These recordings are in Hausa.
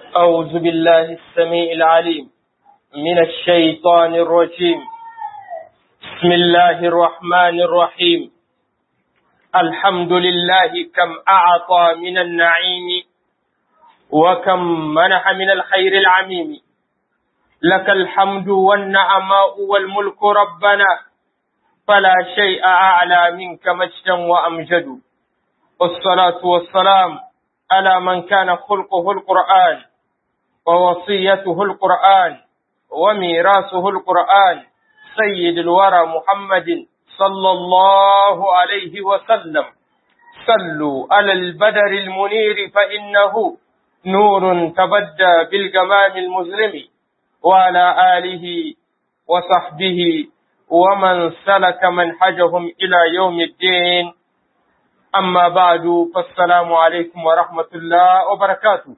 أعوذ بالله السميع العليم من الشيطان الرجيم بسم الله الرحمن الرحيم الحمد لله كم أعطى من النعيم وكم منح من الخير العميم لك الحمد والنعماء والملك ربنا فلا شيء أعلى منك مجدا وأمجد والصلاة والسلام على من كان خلقه القرآن ووصيته القرآن وميراثه القرآن سيد الورى محمد صلى الله عليه وسلم صلوا على البدر المنير فإنه نور تبدى بالجمال المظلم وعلى آله وصحبه ومن سلك منحجهم إلى يوم الدين أما بعد فالسلام عليكم ورحمة الله وبركاته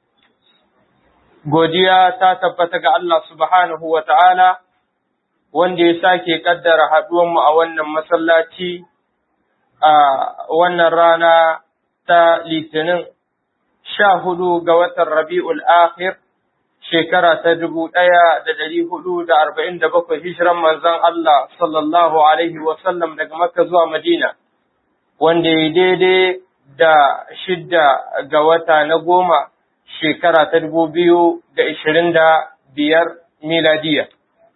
godiya ta tabbata ga Allah subhanahu wa ta'ala, wanda ya sake ƙaddara haɗuwanmu a wannan masallaci a wannan rana ta Litinin sha hudu ga watan Rabi'ul Akhir, shekara ta dubu ɗaya da ɗari hudu da arba'in da bakwai hijiran manzon Allah sallallahu Alaihi wasallam daga Makka zuwa Madina, wanda ya daidai da shidda ga wata na goma shekara ta dubu biyu da ishirin da biyar miladiya.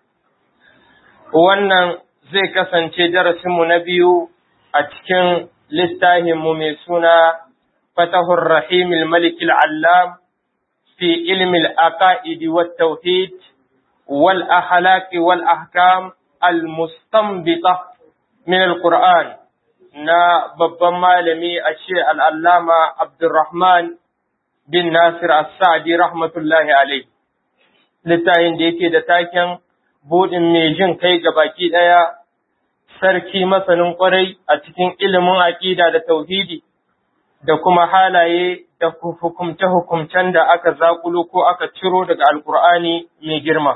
Wannan zai kasance darasinmu na biyu a cikin littafinmu mai suna Fatahur Rahim Malik Al'allam fi ilmi al'aƙa'idi wa tauhid wal ahalaki wal ahkam al-mustambita min al-Qur'an na babban malami a ce al'allama Abdulrahman bin Nasir As-Sa'di rahmatullahi alai. Littafin da yake da taken buɗin mai jin kai ga baki ɗaya, sarki masanin ƙwarai a cikin ilimin aƙida da tauhidi, da kuma halaye da hukumce-hukumcen da aka zaƙulo ko aka ciro daga Alƙur'ani mai girma.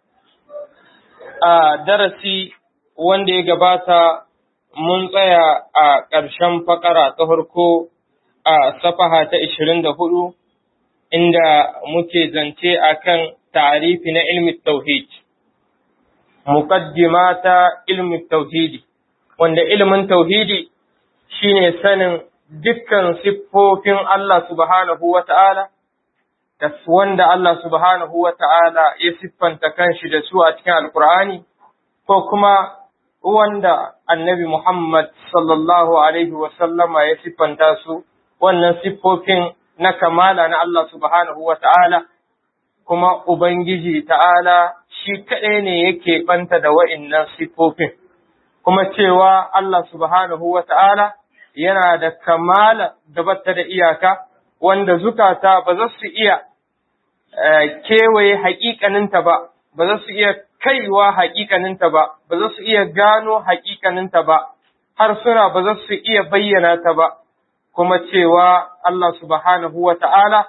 A darasi wanda ya gabata mun tsaya a ƙarshen fakara ta farko a safaha ta ishirin da hudu inda muke zance akan tarifi na ilmin tauhid muqaddima ta ilmin tauhidi wanda ilmin tauhidi shine sanin dukkan siffofin Allah subhanahu wata'ala da wanda Allah subhanahu wata'ala ya siffanta kanshi da su a cikin alkur'ani ko kuma wanda annabi Muhammad sallallahu alaihi wasallama ya siffanta su wannan siffofin na kamala na Allah subhanahu wa ta'ala, kuma Ubangiji ta'ala shi kaɗai ne yake ɓanta da wa'innan siffofin, kuma cewa Allah subhanahu wa ta'ala yana da kamala da batta da iyaka, wanda zukata ba za su iya kewaye haƙiƙaninta ba, ba za su iya kaiwa haƙiƙaninta ba, ba za su iya gano haƙiƙaninta ba, har suna ba za su iya bayyana ta ba. kuma cewa Allah subhanahu wa ta'ala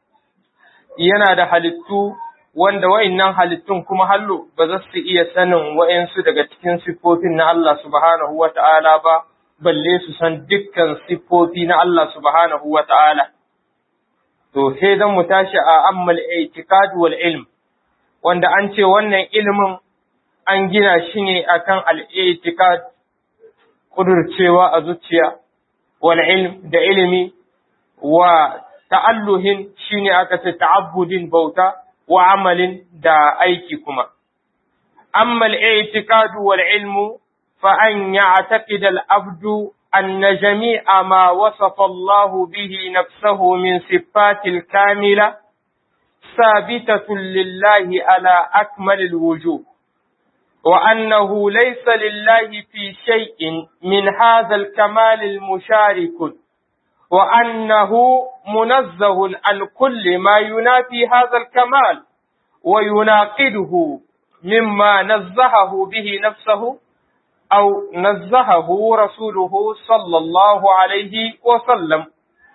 yana da halittu wanda wa'innan halittun kuma hallo ba za su iya sanin wa'insu daga cikin siffofin na Allah subhanahu wa ta'ala ba, balle su san dukkan siffofi na Allah subhanahu wa ta'ala. To, sai don mu tashi a ammal itikad wal ilm, wanda an ce wannan ilimin an gina shi ne akan al'itikad ƙudurcewa a zuciya. والعلم da ilimi wa ta'alluhin shine aka ce ta'abbudin bauta wa amalin da aiki kuma amma al-i'tiqadu wal ilmu fa an ya'taqida al-abdu anna jami'a ma wasafa Allah bihi nafsahu min sifatil kamila sabitatun lillahi ala akmalil wujuh وأنه ليس لله في شيء من هذا الكمال المشارك وأنه منزه عن كل ما ينافي هذا الكمال ويناقضه مما نزهه به نفسه أو نزهه رسوله صلى الله عليه وسلم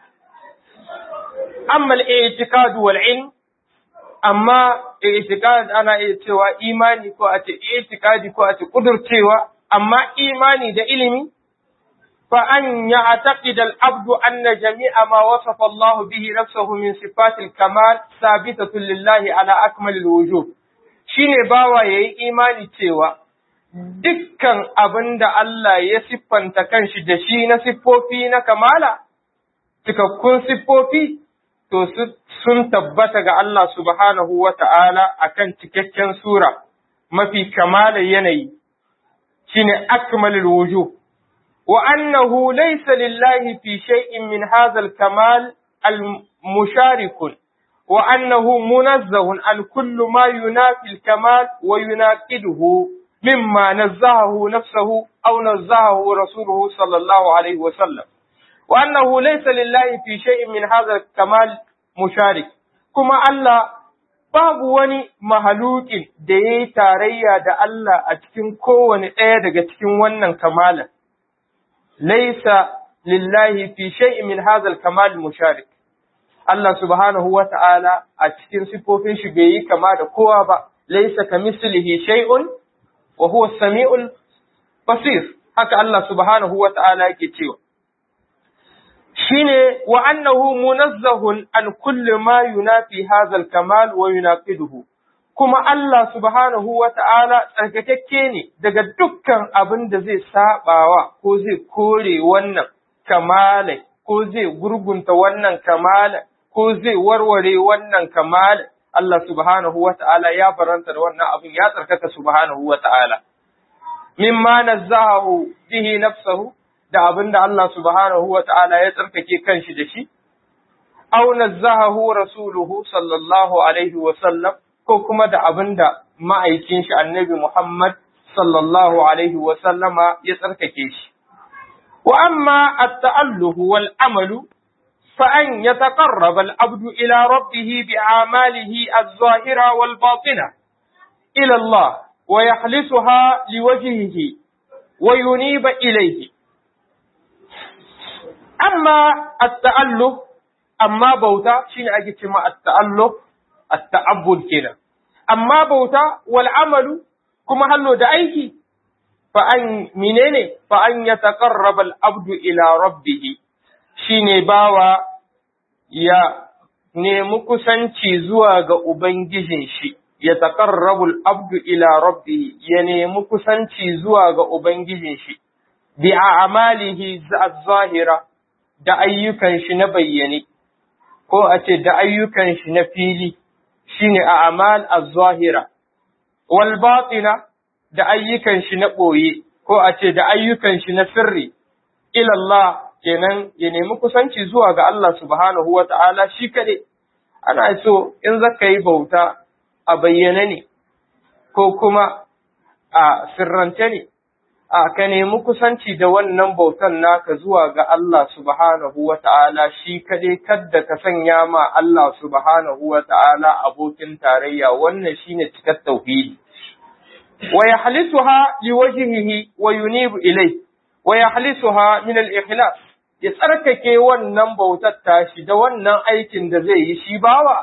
أما الاعتقاد والعلم amma itikad ana iya cewa imani ko a ce itikadi ko a ce kudurcewa amma imani da ilimi فأن يعتقد العبد أن جميع ما وصف الله به نفسه من صفات الكمال ثابتة لله على أكمل الوجوه shine bawa ya yi imani cewa dukkan abin da Allah ya siffanta kanshi da shi na siffofi na kamala, cikakkun siffofi, to sun tabbata ga Allah subhanahu wa ta'ala a kan cikakken sura mafi kamala yanayi, shine akmalul wujuh. وأنه ليس لله في شيء من هذا الكمال المشارك وأنه منزه عن كل ما ينافي الكمال ويناقضه مما نزهه نفسه أو نزهه رسوله صلى الله عليه وسلم وأنه ليس لله في شيء من هذا الكمال مشارك كما الله babu wani mahalukin da ya yi tarayya da Allah a cikin kowane ɗaya daga cikin wannan kamalan. laisa lillahi fi shay'in min hadha al-kamal musharik Allah subhanahu wa ta'ala a cikin sifofin shi bai yi kama da kowa ba laisa kamislihi shay'un wa huwa as-sami'ul basir haka Allah subhanahu wa ta'ala yake cewa shine wa annahu munazzahun an kulli ma yunafi hadha al-kamal wa yunaqiduhu kuma Allah subhanahu wa ta'ala tsarkakakke ne daga dukkan abin da zai saɓawa ko zai kore wannan kamala ko zai gurgunta wannan kamala ko zai warware wannan kamala Allah subhanahu wa ta'ala ya baranta da wannan abin ya tsarkaka subhanahu wa ta'ala. Mimma nazzahu bihi nafsahu da abin da Allah subhanahu wa ta'ala ya tsarkake kanshi da shi, au nazzahu rasuluhu sallallahu alaihi wa sallam ko kuma da abin da ma'aikin shi annabi Muhammad sallallahu alaihi wa sallama ya tsarkake shi. Wa amma at-ta'alluhu wal amalu فأن يتقرب العبد إلى ربه بأعماله الظاهرة والباطنة إلى الله ويخلصها لوجهه وينيب إليه أما التأله أما بوتا شين أجت مع التأله التعبد كده أما بوتا والعمل كما هلو دعيك فأن منين فأن يتقرب العبد إلى ربه shine bawa ya nemi kusanci zuwa ga Ubangijin shi, ya taƙarrabul abdu ila rabbi ya nemi kusanci zuwa ga Ubangijin shi, bi a amalihi zahira da ayyukan shi na bayyane, ko a ce da ayyukan shi na fili, shine a amal az-zahira, wal batina da ayyukan shi na ɓoye, ko a ce da ayyukan shi na sirri, ilallah kenan ya nemi kusanci zuwa ga Allah subhanahu wa ta'ala shi kaɗai, ana so in zaka yi bauta a bayyane ne, ko kuma a sirrance ne, a ka nemi kusanci da wannan bautan naka zuwa ga Allah subhanahu wa ta'ala shi kaɗai kadda ka sanya ma Allah subhanahu wa ta'ala abokin tarayya wannan shine cikar tauhidi. Wa ya halisuha li wajhihi wa yunibu ilai, wa ya halisuha min al-ikhlas ya tsarkake wannan bautar tashi da wannan aikin da zai yi shi bawa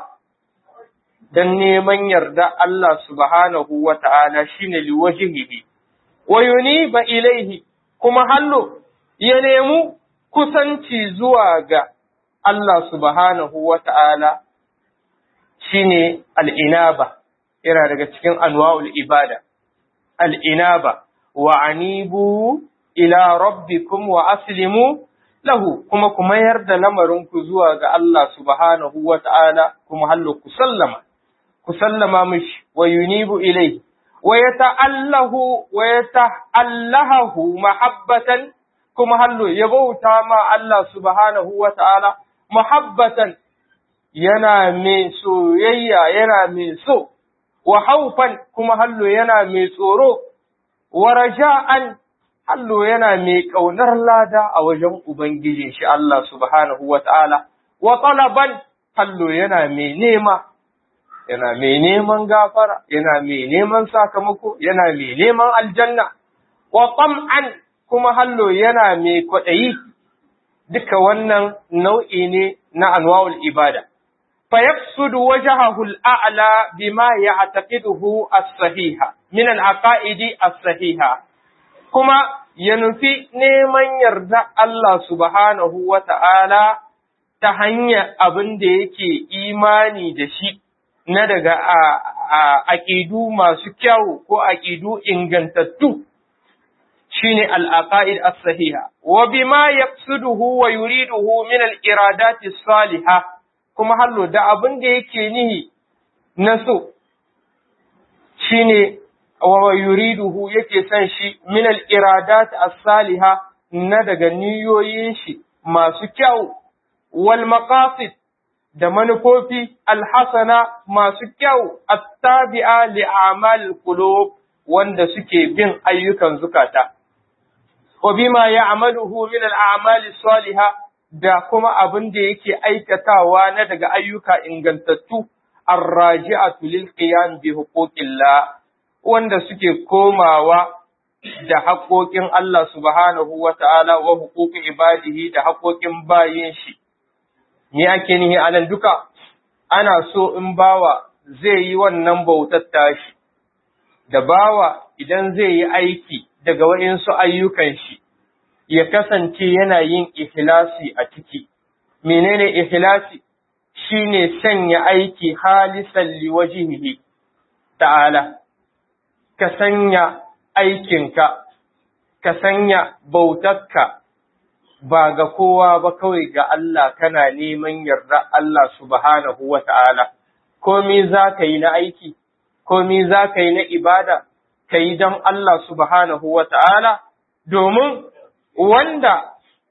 don neman yarda Allah subhanahu wa ta'ala shi ne liwajihihi, wa yuniba ilaihi kuma hallo ya nemi kusanci zuwa ga Allah subhanahu wa ta'ala shi ne al'inaba, yana daga cikin anwa'ul ibada, al'inaba, wa anibu ila rabbikum wa aslimu lahu kuma ku mayar da lamarinku zuwa ga Allah subhanahu wa ta'ala kuma hallo ku sallama, ku sallama mishi wa yunibu ilai, wa ya ta'allahu wa ya ta'allahahu mahabbatan kuma hallo ya bauta ma Allah subhanahu wa ta'ala mahabbatan yana mai soyayya yana mai so, wa haufan kuma hallo yana mai tsoro, wa raja'an Hallo yana mai ƙaunar lada a wajen Ubangijin shi Allah subhanahu wa ta'ala, wa talaban hallo yana mai nema, yana mai neman gafara, yana mai neman sakamako, yana mai neman aljanna, wa ƙam'an kuma hallo yana mai kwaɗayi, duka wannan nau'i ne na anwa'ul ibada. فيقصد وجهه الأعلى بما يعتقده الصحيح من العقائد الصحيحة kuma ya nufi neman yarda Allah subhanahu wa ta'ala ta hanyar abin da yake imani da shi na daga aƙidu masu kyau ko aƙidu ingantattu shine al-aqaid as-sahiha wa bima yaqsiduhu wa yuriduhu min al-iradati salihah kuma hallo da abin da yake nihi na so shine wa yuriduhu yake son shi min al-iradat as-salihah na daga niyoyin shi masu kyau wal maqasid da manufofi alhasana masu kyau attabi'a li a'mal qulub wanda suke bin ayyukan zukata wa bima ya'maluhu min al-a'mal salihah da kuma abin da yake aikatawa na daga ayyuka ingantattu arraji'atu lil qiyam bi huquqillah wanda suke komawa da haƙoƙin Allah subhanahu wa ta'ala wa huquqi ibadihi da haƙoƙin bayin shi me ake nihi anan duka ana so in bawa zai yi wannan bautar tashi da bawa idan zai yi aiki daga waɗansu ayyukan shi ya kasance yana yin ikhlasi a ciki menene ikhlasi shine sanya aiki halisan liwajihi ta'ala ka sanya aikinka ka sanya bautarka ba ga kowa ba kawai ga Allah kana neman yarda Allah subhanahu wa ta'ala, komi za ka yi na aiki, komi za ka yi na ibada, ka yi don Allah subhanahu wa ta'ala, domin wanda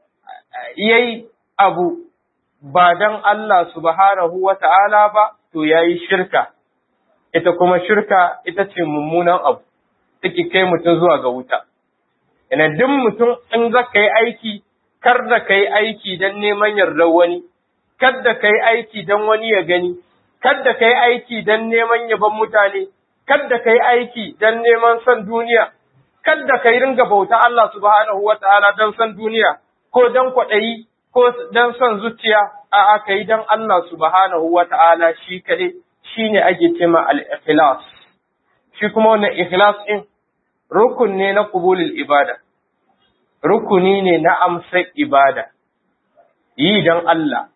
ya yi abu ba don Allah subhanahu wa ta'ala ba, to ya yi shirka, ita kuma shirka ita ce mummunan abu, take kai mutum zuwa ga wuta. Ina duk mutum in za ka yi aiki, kar da ka yi aiki don neman yardar wani, kar da ka yi aiki don wani ya gani, kar da ka yi aiki don neman yaban mutane, kar da ka yi aiki don neman son duniya, kar da ka yi ringa bauta Allah subhanahu wa ta'ala don son duniya, ko don kwaɗayi, ko don son zuciya, a'a ka yi don Allah subhanahu wa ta'ala shi kaɗai, shi ne ake cema al-ikhlas. Shi kuma wannan ikhlas ɗin, rukun ne na kubulul ibada. rukuni ne na amsar ibada, yi don Allah,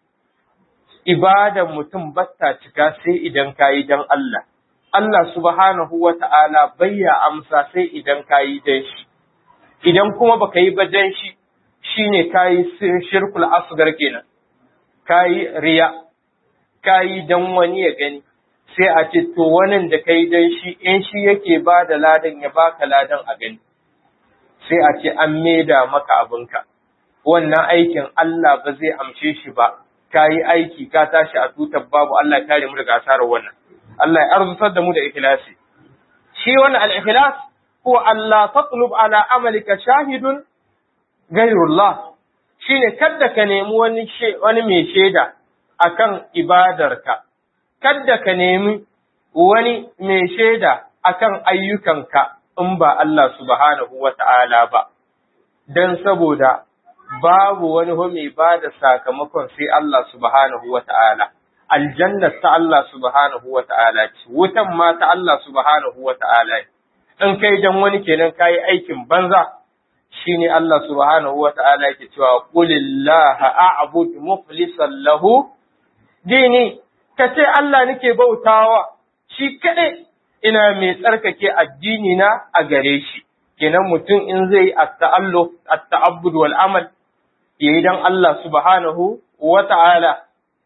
ibadan mutum batta cika sai idan ka yi don Allah, Allah subhanahu wa ta'ala bayya amsa sai idan ka yi don shi, idan kuma baka yi ba don shi, shi ne ka yi shirkul asgar kenan, ka yi riya, ka yi don wani ya gani, sai a ce to wannan da ka yi don shi, in shi yake ba da ladan ya baka ladan a gani. sai a ce an maida maka abinka, wannan aikin Allah ba zai amshe shi ba, ka yi aiki ka tashi a tutar babu Allah kare mu daga asarar wannan. Allah ya arzutar da mu da ikhlasi. Shi wannan al-ikhlas ko Allah tatlub ala amalika shahidun gairullah shine kadda ka nemi wani wani mai shaida akan ibadarka, kadda ka nemi wani mai shaida akan ayyukanka. in ba Allah subhanahu wa ta'ala ba, don saboda babu wani mai ba da sakamakon sai Allah subhanahu wa ta'ala, aljannar ta Allah subhanahu wa ta'ala ce, wutan ma ta Allah subhanahu wa ta'ala in kai don wani kenan kayi aikin banza, shi ne Allah subhanahu wa ta'ala yake cewa, Ƙulillaha a'bud muflisan lahu, dini, ka ce Allah nake bautawa, shi kaɗai ina mai tsarkake addini na a gare shi kenan mutum in zai at-ta'alluq at-ta'abbud wal amal yayi dan Allah subhanahu wa ta'ala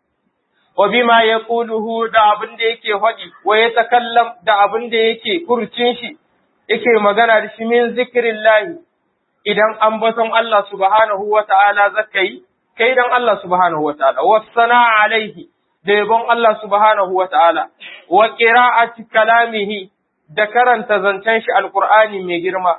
wa bima yaquluhu da abin da yake faɗi wa yatakallam da abin da yake furcin shi yake magana da shi min zikrillah idan ambaton Allah subhanahu wa ta'ala zakai kai dan Allah subhanahu wa ta'ala wasana alaihi da yabon Allah subhanahu wa ta'ala, wa ƙira'ati kalamihi da karanta zancen shi alƙur'ani mai girma,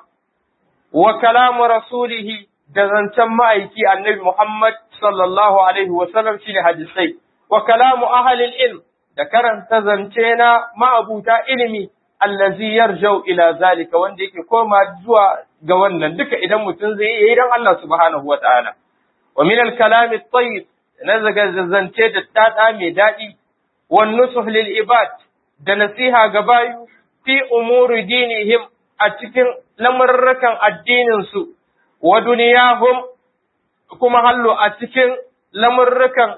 wa kalamu rasulihi da zancen ma'aiki annabi Muhammad sallallahu Alaihi wasallam shi ne hadisai, wa kalamu ahalil ilm da karanta zance na ma'abuta ilimi, allazi yarjau ila zalika wanda yake koma zuwa ga wannan duka idan mutum zai yi don Allah subhanahu wa ta'ala. Wa min al-kalami tayyib na zance da tada mai daɗi, wan nusuh lil ibad da nasiha ga bayu fi umuri dinihim a a cikin lamurrukan addininsu wa duniyahum kuma hallo a cikin lamurrukan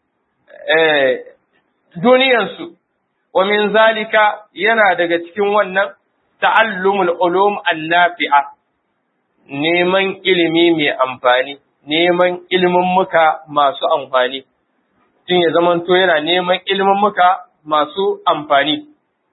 duniyansu wa min zalika yana daga cikin wannan ta'allumul ulum annafi'a neman ilimi mai amfani neman ilimin muka masu amfani tun ya zamanto yana neman ilimin muka masu amfani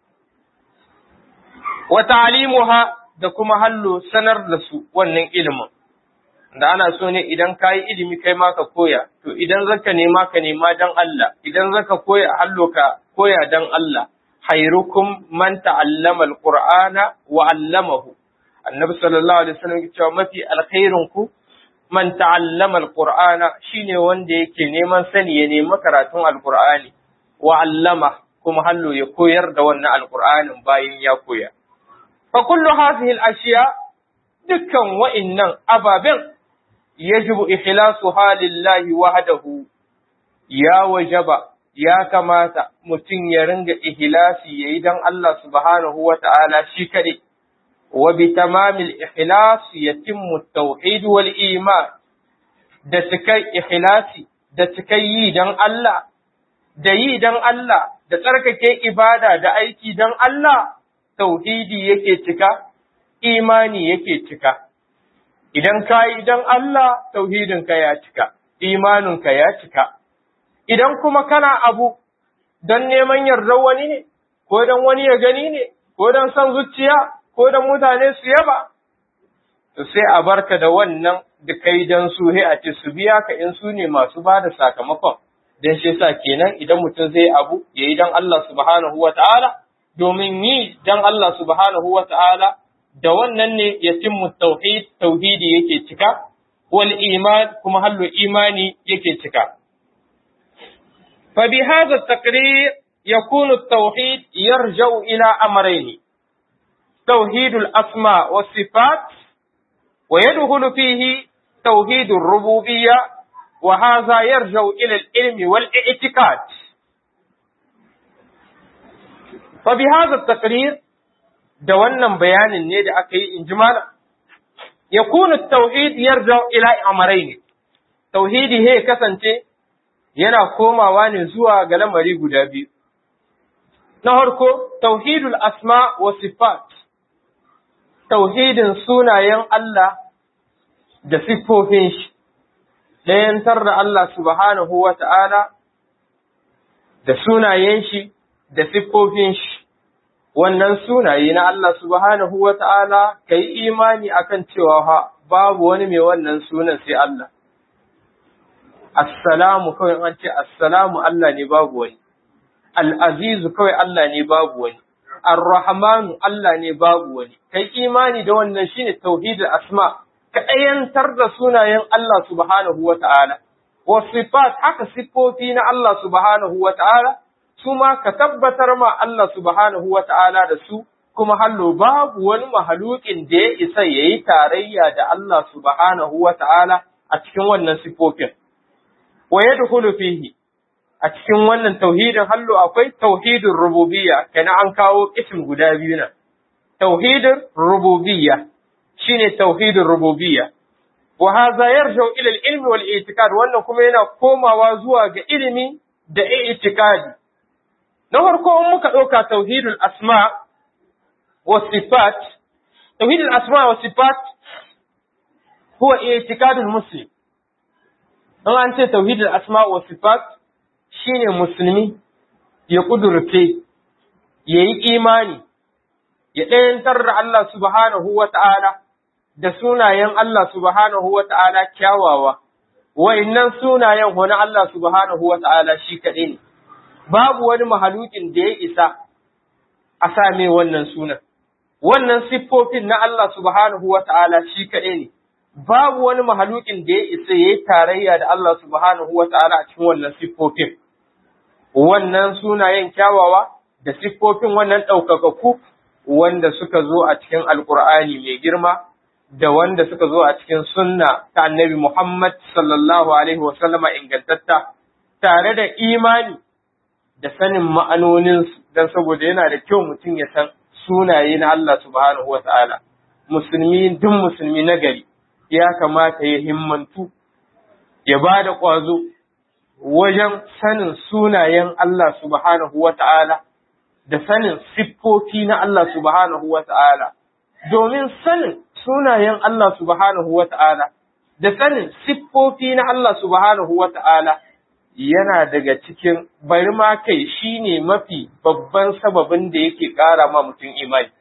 wa ta'limuha da kuma hallo sanar da su wannan ilimin da ana so ne idan ka yi ilimi kai ma ka koya to idan zaka nema ka nema dan Allah idan zaka koya hallo ka koya dan Allah khairukum man ta'allama alqur'ana wa 'allamahu annabi sallallahu alaihi wasallam ya ce mafi alkhairin ku man ta'allama alqur'ana shine wanda yake neman sani ya nemi karatun alqur'ani wa 'allama kuma hallo ya koyar da wannan alqur'anin bayan ya koya fa kullu hadhihi al-ashiya dukkan wa'innan ababen yajibu ikhlasuha lillahi wahdahu ya wajaba ya kamata mutum ya ringa ihlasi yayi dan Allah subhanahu wa ta'ala shi kade wa bi tamamil ikhlas yatimmu at-tauhid wal iman da cikai ikhlasi da cikai yi dan Allah da yi dan Allah da tsarkake ibada da aiki dan Allah tauhidi yake cika imani yake cika idan ka yi don Allah tauhidinka ya cika, imaninka ya cika, idan kuma kana abu don neman yardar wani ne, ko don wani ya gani ne, ko don son zuciya, ko don mutane su yaba, to sai a barka da wannan da kai don su a ce su biya ka in su ne masu ba da sakamakon, don shi sa kenan idan mutum zai abu ya yi don Allah subhanahu wa ta'ala, domin yi don Allah subhanahu wa ta'ala da wannan ne yatimmu tauhid tauhidi yake cika wal iman kuma hallu imani yake cika fa bi hadha at-taqrir yakunu at-tauhid yarja'u ila amrayn توحيد الأسماء والصفات ويدخل فيه توحيد الربوبية وهذا يرجع إلى العلم والاعتقاد فبهذا التقرير da wannan bayanin ne da aka yi in ji mana ya kuna tauhid yarda ila amarai ne tauhidi he kasance yana komawa ne zuwa ga lamari guda biyu na harko tauhidul asma wa sifat tauhidin sunayen Allah da siffofin shi ɗayantar da Allah subhanahu wa ta'ala da sunayen shi da siffofin shi wannan sunaye na Allah subhanahu wa ta'ala ka yi imani akan cewa ha babu wani mai wannan sunan sai Allah. Assalamu kawai an ce assalamu Allah ne babu wani, al'azizu kawai Allah ne babu wani, ar-rahmanu Allah ne babu wani, ka yi imani da wannan shi ne tauhidul asma, ka ɗayantar da sunayen Allah subhanahu wa ta'ala, wa sifat haka siffofi na Allah subhanahu wa ta'ala, su ma ka tabbatar ma Allah subhanahu wa ta'ala da su, kuma hallo babu wani mahalukin da ya isa ya yi tarayya da Allah subhanahu wa ta'ala a cikin wannan sifofin. Wa ya fihi a cikin wannan tauhidin hallo akwai tauhidin rububiyya, kana an kawo ism guda biyu nan. Tauhidin rububiyya shine tauhidin rububiyya. Wa haza yarjau ila ilmi wal i'tiqad wannan kuma yana komawa zuwa ga ilimi da i'tiqadi. Na farko in muka ɗauka tauhidul asma wa sifat, tauhidul asma wa sifat huwa i'tiqadul muslim. In an ce tauhidul asma wa sifat shine musulmi ya kudurce, ya yi imani, ya ɗayantar da Allah subhanahu wa ta'ala da sunayen Allah subhanahu wa ta'ala kyawawa, wa'innan sunayen wani Allah subhanahu wa ta'ala shi kaɗai ne. babu wani mahalukin da ya isa a same wannan sunan. Wannan siffofin na Allah subhanahu wa ta'ala shi kaɗai ne, babu wani mahalukin da ya isa ya yi tarayya da Allah subhanahu wa ta'ala a cikin wannan siffofin. Wannan sunayen kyawawa da siffofin wannan ɗaukakaku wanda suka zo a cikin Alƙur'ani mai girma da wanda suka zo a cikin sunna ta annabi Muhammad sallallahu Alaihi wasallama ingantatta tare da imani da sanin ma'anoninsu don saboda yana da kyau mutum ya san sunaye na Allah subhanahu wata'ala musulmi duk musulmi na gari ya kamata ya himmantu ya ba da ƙwazo wajen sanin sunayen Allah subhanahu wata'ala da sanin siffofi na Allah subhanahu wata'ala domin sanin sunayen Allah subhanahu wata'ala da sanin siffofi na Allah subhanahu wata'ala yana daga cikin bari ma kai shi ne mafi babban sababin da yake ƙara ma mutum imani.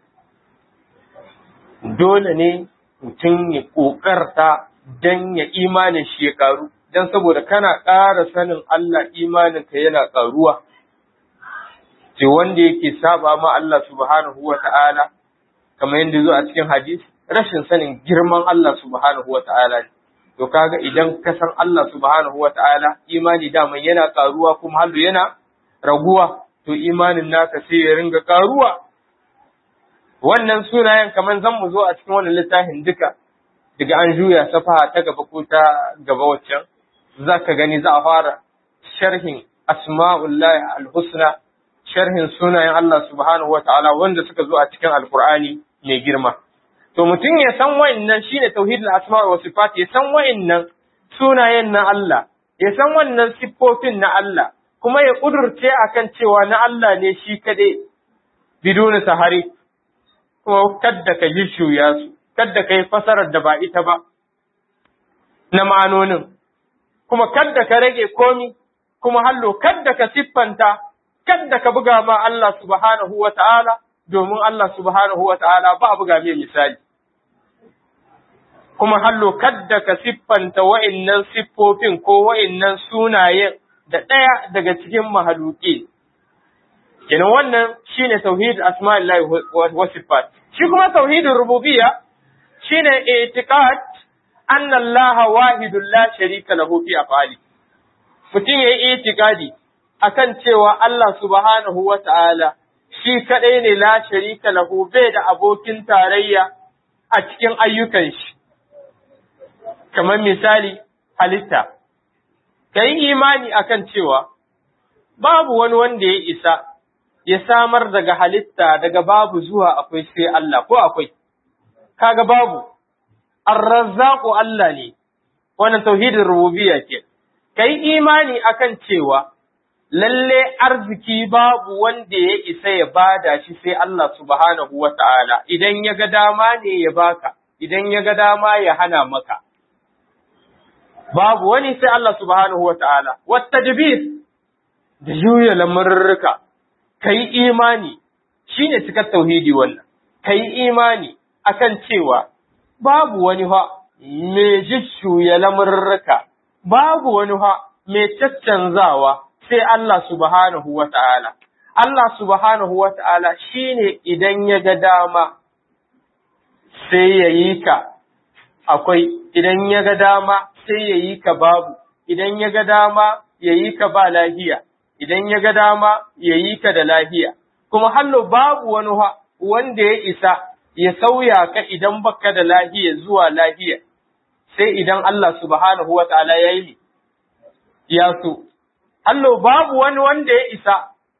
Dole ne mutum ya ƙoƙarta don ya imanin shi ya ƙaru, don saboda kana ƙara sanin Allah imaninka yana ƙaruwa. Ce wanda yake saba ma Allah subhanahu wa ta'ala, kamar yadda zo a cikin hadisi, rashin sanin girman Allah subhanahu wa ta'ala ne. to kaga idan ka san Allah subhanahu wa ta'ala imani daman yana karuwa kuma hallu yana raguwa to imanin naka sai ya ringa karuwa wannan sunayen kamar zan mu zo a cikin wannan littafin duka daga an juya safaha ta gaba ko ta gaba waccan za ka gani za a fara sharhin asma'ullahi al-husna sharhin sunayen Allah subhanahu wa ta'ala wanda suka zo a cikin alkur'ani mai girma to mutum ya san wa'annan shine tauhidul asma wa sifat ya san wa'annan sunayen na Allah ya san wannan siffofin na Allah kuma ya kudurce akan cewa na Allah ne shi kade biduni sahari kuma kadda ka shuya su kadda ka yi fasarar da ba ita ba na ma'anonin kuma kadda ka rage komi kuma hallo kadda ka siffanta kadda ka buga ma Allah subhanahu wa ta'ala domin Allah subhanahu wa ta'ala ba buga mai misali kuma hallo kadda ka siffanta wa'innan siffofin ko wa'innan sunayen da ɗaya daga cikin mahaluki. Kenan wannan shine tauhid asma'illahi wa sifat. Shi kuma tauhidin rububiyya shine i'tiqad anna Allah wahidun la sharika lahu fi af'ali. Mutum yayi i'tiqadi akan cewa Allah subhanahu wa ta'ala shi kadai ne la sharika lahu bai da abokin tarayya a cikin ayyukan shi. kamar misali halitta, ka yi imani akan cewa babu wani wanda ya isa ya samar daga halitta daga babu zuwa akwai sai Allah ko akwai, kaga babu, arrazzaku Allah ne, wannan tauhidin rububiya ke, ka yi imani akan cewa lalle arziki babu wanda ya isa ya bada shi sai Allah subhanahu wa ta'ala, idan ya ga dama ne ya baka, idan ya ga dama ya hana maka. babu wani sai Allah subhanahu wa ta'ala, wata da juya lamurruka, ka yi imani, shi ne cikar tauhidi wannan, ka yi imani akan cewa babu wani ha mai jishuya lamurruka, babu wani ha mai caccanzawa sai Allah subhanahu wa ta'ala. Allah subhanahu wa ta'ala shi ne idan ya ga dama sai ya yi ka akwai, idan ya ga dama sai ya yi ka babu, idan ya ga dama ya yi ka ba lahiya, idan ya ga dama ya yi ka da lahiya, kuma hallo babu wani wanda ya isa ya sauya ka idan baka da lahiya zuwa lahiya, sai idan Allah subhanahu wa ta'ala ya yi ya so. Hallo babu wani wanda ya isa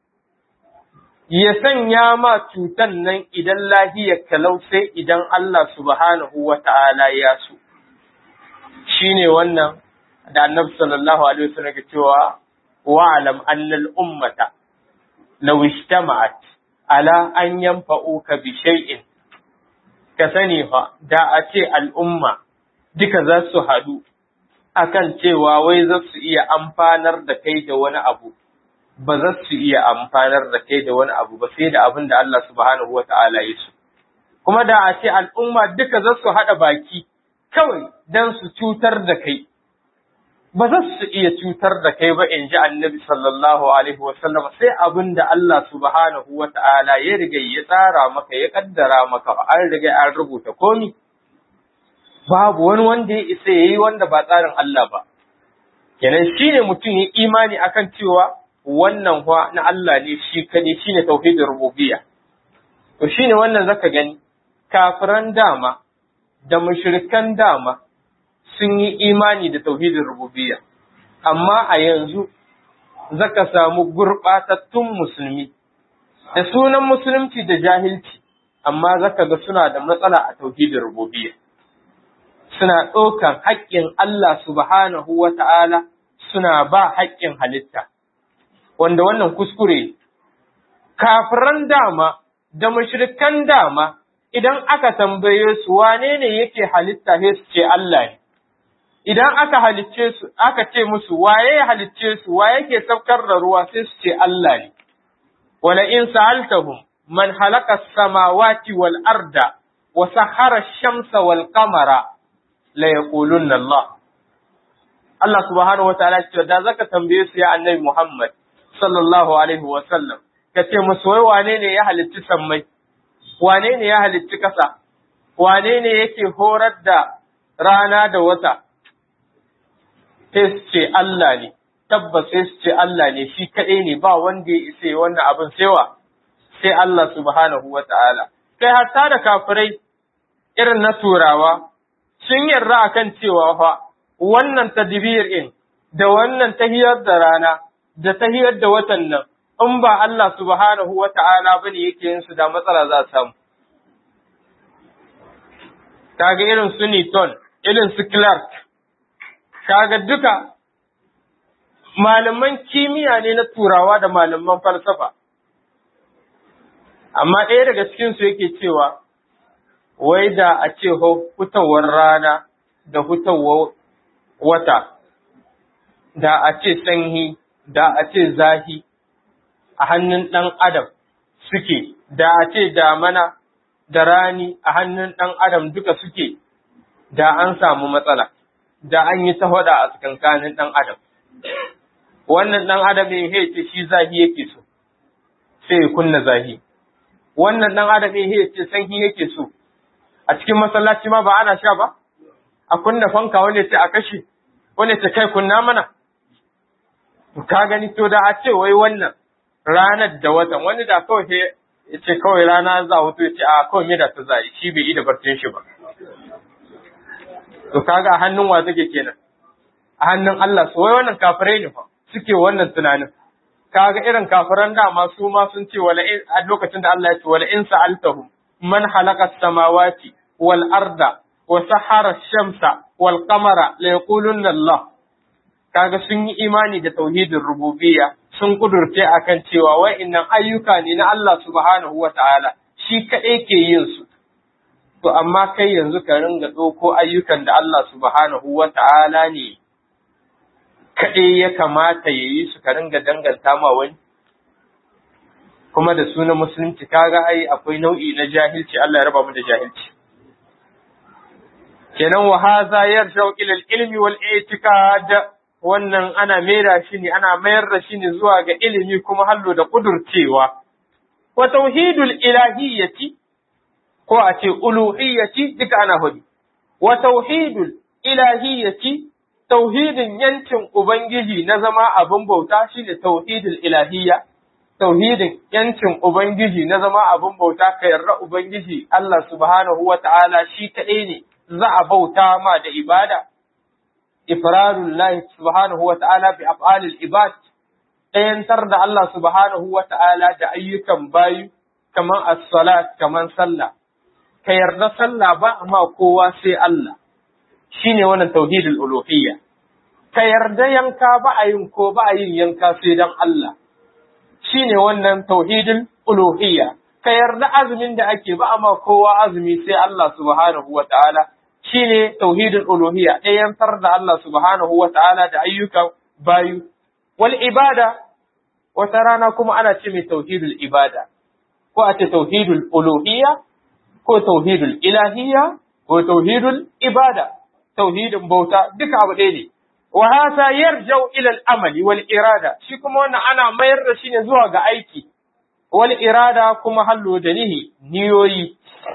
ya sanya ma cutan nan idan lahiyar kalau sai idan Allah subhanahu wa ta'ala ya so. Shi ne wannan da annabi sallallahu Alaihi wasallam ke cewa wa'alam annal ummata law ijtama'at ala an yanfa'uka bi shay'in ka sani fa da a ce al'umma duka za su haɗu akan cewa wai za su iya amfanar da kai da wani abu ba za su iya amfanar da kai da wani abu ba sai da abin da Allah subhanahu wa ta'ala ya so. Kuma da a ce al'umma duka za su haɗa baki kawai don su cutar da kai, ba za su iya cutar da kai ba in ji annabi sallallahu Alaihi wasallam sai abin da Allah subhanahu wa ta'ala ya riga ya tsara maka ya kaddara maka an riga an rubuta komi. Babu wani wanda ya isa ya yi wanda ba tsarin Allah ba. Kenan shi ne mutum ya imani akan cewa wannan fa na Allah ne shi kadai shine tauhidin rububiyya to shine wannan zaka gani kafiran dama da mushrikan dama sun yi imani da tauhidin rububiyya amma a yanzu zaka samu gurbatattun musulmi da sunan musulunci da jahilci amma zaka ga suna da matsala a tauhidin rububiyya suna ɗaukan haƙƙin Allah subhanahu wa ta'ala suna ba haƙƙin halitta wanda wannan kuskure kafiran dama da mushrikan dama idan aka tambaye su wane ne yake halitta sai su ce Allah ne idan aka halicce su aka ce musu waye ya halicce su waye yake saukar da ruwa sai su ce Allah ne wala in sa'altahum man halaka as-samawati wal arda wa sahara ash-shamsa wal qamara la yaqulunna Allah Allah subhanahu wa ta'ala ce da zaka tambaye su ya annabi Muhammad sallallahu alaihi wa sallam kace musu wai wane ne ya halicci sammai wane ne ya halicci kasa wane ne yake horar da rana da wata sai su ce Allah ne tabbas sai su ce Allah ne shi kaɗai ne ba wanda ya isa wannan abin saiwa sai Allah subhanahu wa ta'ala kai hatta da kafirai irin na turawa sun yarda akan cewa fa wannan tadbir in da wannan tahiyar da rana da tahiyar da watan nan in ba Allah subhanahu wa ta'ala bane yake yin su da matsala za su samu kaga irin su Newton irin su Clark kaga duka malaman kimiyya ne na turawa da malaman falsafa amma ɗaya daga cikinsu yake cewa wai da a ce hutawar rana da hutawar wata da a ce sanyi da a ce zahi a hannun ɗan adam suke da a ce damana da rani a hannun ɗan adam duka suke da an samu matsala da an yi ta faɗa a tsakankanin ɗan adam wannan ɗan adam ya ce shi zahi yake so sai ya kunna zahi wannan ɗan adam ya ce sanyi yake so a cikin masallaci ma ba ana sha ba a kunna fanka wanda ce a kashe wanda ce kai kunna mana ka gani to da a ce wai wannan ranar da watan wani da kawai sai ya ce kawai rana za a hutu ya ce a kawai me da ta zai shi bai yi da barcin shi ba to kaga a hannun wa take kenan a hannun Allah so wai wannan kafirai ne fa suke wannan tunanin kaga irin kafiran dama su ma sun ce wala a lokacin da Allah ya ce wala in sa'altahum man khalaqa samawati wal arda wa sahara shamsa wal qamara la yaqulunna Allah kaga sun yi imani da tauhidin rububiyya sun kudurce akan cewa wa'annan ayyuka ne na Allah subhanahu wa ta'ala shi kaɗai ke yin su to amma kai yanzu ka ringa ɗauko ayyukan da Allah subhanahu wa ta'ala ne kaɗai ya kamata ya yi su ka ringa danganta ma wani kuma da sunan musulunci kaga ai akwai nau'i na jahilci Allah ya raba mu da jahilci kenan wa hadha yarja'u ila al-ilmi wal i'tiqad wannan ana mera shi ne ana mayar da shi ne zuwa ga ilimi kuma hallo da kudurcewa wa tauhidul ilahiyyati ko a ce uluhiyyati duka ana hudu wa tauhidul ilahiyyati tauhidin yancin ubangiji na zama abin bauta shine tauhidul ilahiyya tauhidin yancin ubangiji na zama abin bauta ka yarda ubangiji Allah subhanahu wa ta'ala shi kaɗai ne za a bauta ma da ibada ifradul lahi subhanahu wa ta'ala bi af'alil ibad ɗayantar da Allah subhanahu wa ta'ala da ayyukan bayu kaman as-salat kaman sallah ka yarda sallah ba amma kowa sai Allah shine wannan tauhidul uluhiyya ka yarda yanka ba a yin ko ba a yin yanka sai dan Allah shine wannan tauhidul uluhiyya ka yarda azumin da ake ba amma kowa azumi sai Allah subhanahu wa ta'ala shine tauhidul uluhiyya ɗayantar da Allah subhanahu wa ta'ala da ayyukan bayu wal ibada wata rana kuma ana ce mai tauhidul ibada ko a ce tauhidul uluhiyya ko tauhidul ilahiyya ko tauhidul ibada tauhidin bauta duka abu ɗaya ne wa hasa yarjau ila al-amali wal irada shi kuma wannan ana mayar da shi ne zuwa ga aiki wal irada kuma hallo da nihi niyoyi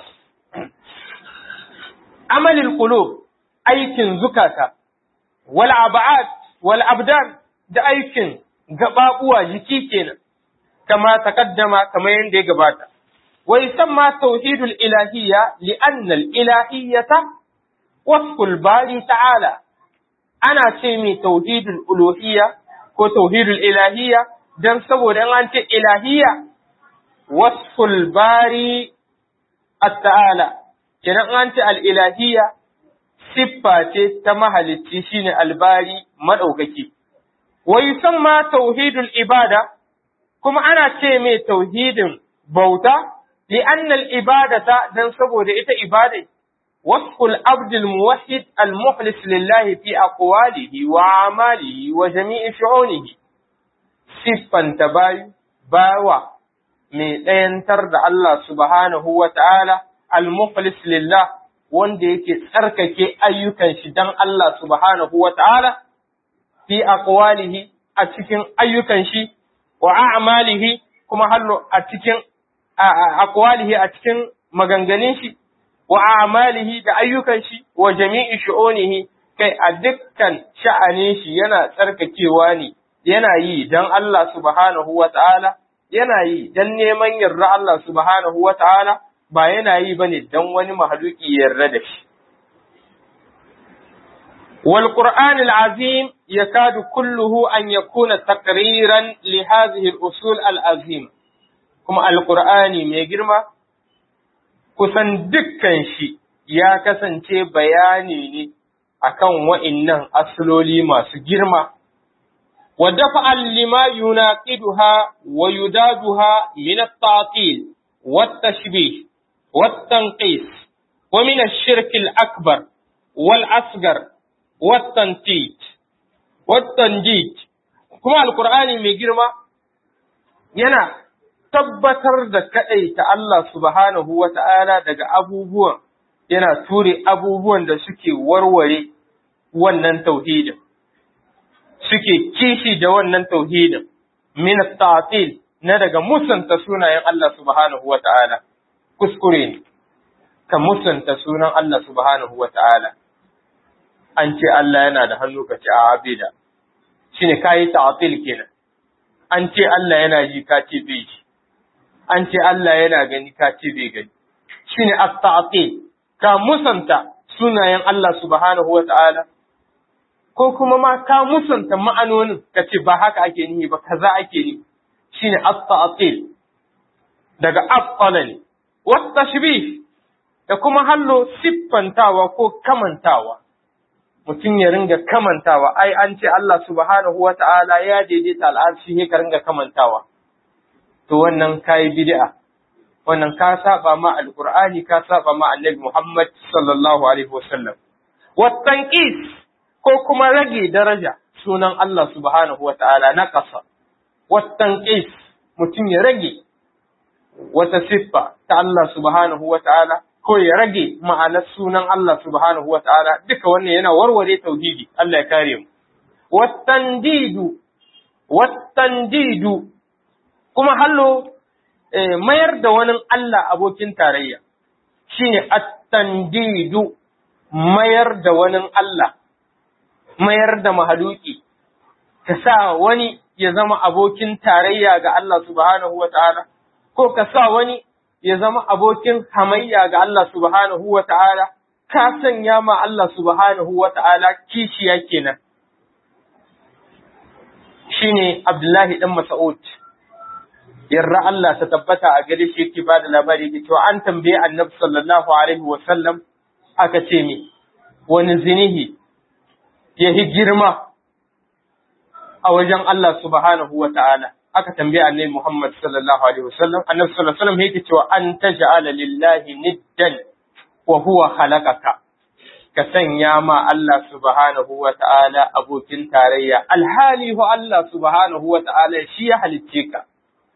amalil qulub aikin zukata wal ab'ad wal abdan da aikin gababuwa jiki kenan kama takaddama kamar yadda ya gabata wa yusamma tauhidul ilahiyya li anna al ilahiyyata wasful bari ta'ala ana ce mai tauhidul uluhiyya ko tauhidul ilahiyya dan saboda an ce ilahiyya wasful bari at-ta'ala kenan an ce al-ilahiyya siffa ce ta mahalicci shine albari madaukaki wa yusamma tauhidul ibada kuma ana ce mai tauhidin bauta li annal ibadata dan saboda ita ibada wasful abdul muwahhid al mukhlis lillahi fi aqwalihi wa amalihi wa jami'i shu'unihi siffan tabayu bawa mai ɗayantar da Allah subhanahu wa ta'ala al mukhlis lillah wanda yake tsarkake ayyukan shi dan Allah subhanahu wa ta'ala fi aqwalihi a cikin ayyukan shi wa a'malihi kuma hallo a cikin aqwalihi a cikin maganganun shi wa a'malihi da ayyukan shi wa jami'i shu'unihi kai a dukkan sha'anin shi yana tsarkakewa ne yana yi dan Allah subhanahu wa ta'ala yana yi dan neman yarda Allah subhanahu wa ta'ala ba yana yi bane dan wani mahaluki yarda da shi والقرآن العظيم يكاد كله أن يكون تقريرا لهذه الأصول العظيمة كما القرآن ميجرما kusan dukkan shi ya kasance bayani ne akan wa'innan asaloli masu girma, wa dafa'an lima yunaqiduha wa yudaduha min at-ta'til wa at-tashbih wa at-tanqis wa min ash-shirk al-akbar wal asghar والتنتيج والتنجيج kuma alkur'ani mai girma yana tabbatar da kaɗai ta Allah subhanahu wa ta'ala daga abubuwan yana ture abubuwan da suke warware wannan tauhidin suke kishi da wannan tauhidin min ta'til na daga musanta sunayen Allah subhanahu wa ta'ala kuskure ne ka musanta sunan Allah subhanahu wa ta'ala an ce Allah yana da hannu ka ce a abida shi ne kayi ta'atil kenan an ce Allah yana ji ka ce bai ji an ce Allah yana gani ka ce bai gani shi ne at-ta'atil ka musanta sunayen Allah subhanahu wa ta'ala ko kuma ma ka musanta ma'anonin ka ce ba haka ake nihi ba kaza ake nihi shi ne at-ta'atil daga afqala ne wa tashbih da kuma hallo siffantawa ko kamantawa mutum ya ringa kamantawa ai an ce Allah subhanahu wa ta'ala ya daidaita al'arshi ne ka ringa kamantawa to wannan kai bid'a wannan ka saba ma alqur'ani ka saba ma annabi Muhammad sallallahu alaihi wasallam watanqis ko kuma rage daraja sunan Allah subhanahu wa ta'ala na ƙasa watanqis mutum ya rage wata siffa ta Allah subhanahu wa ta'ala ko ya rage ma'anar sunan Allah subhanahu wa ta'ala duka wannan yana warware tauhidi Allah ya kare mu. Wattandidu, wattandidu, kuma hallo mayar da wani Allah abokin tarayya, shi ne attandidu mayar da wani Allah, mayar da mahaluki, ka sa wani ya zama abokin tarayya ga Allah subhanahu wa ta'ala, ko ka sa wani ya zama abokin hamayya ga Allah subhanahu wa ta'ala, ka sanya ma Allah subhanahu wa ta'ala kishiya kenan. Shi ne Abdullahi ɗan Mas'ud, yarra Allah ta tabbata a gare shi yake ba da labari ke cewa an tambaye annabi sallallahu Alaihi wasallam aka ce mi, wani zinihi ya yi girma a wajen Allah subhanahu wa ta'ala. aka tambaye annabi Muhammad sallallahu alaihi wasallam annabi sallallahu alaihi wasallam yake cewa an taj'ala lillahi niddan wa huwa khalaqaka ka sanya ma Allah subhanahu wa ta'ala abokin tarayya alhali hu Allah subhanahu wa ta'ala shi ya halicce ka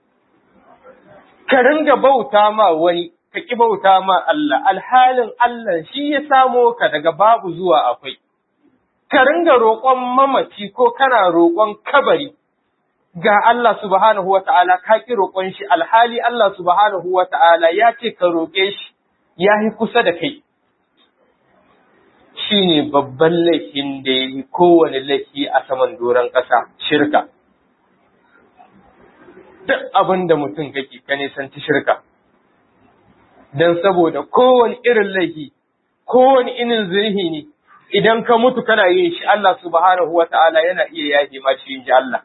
ka ringa bauta ma wani ka ki bauta ma Allah alhalin Allah shi ya samo ka daga babu zuwa akwai ka ringa roƙon mamaci ko kana roƙon kabari ga Allah subhanahu wa ta'ala ka ƙi roƙon shi alhali Allah subhanahu wa ta'ala ya ce ka roƙe shi ya yi kusa da kai. Shi ne babban laifin da ya yi kowane laifi a saman doron ƙasa shirka. Duk abin da mutum kake ka nisanci shirka. Don saboda kowane irin laifi, kowane irin zurhi ne, idan ka mutu kana yin shi Allah subhanahu wa ta'ala yana iya yaje ma shi ji Allah.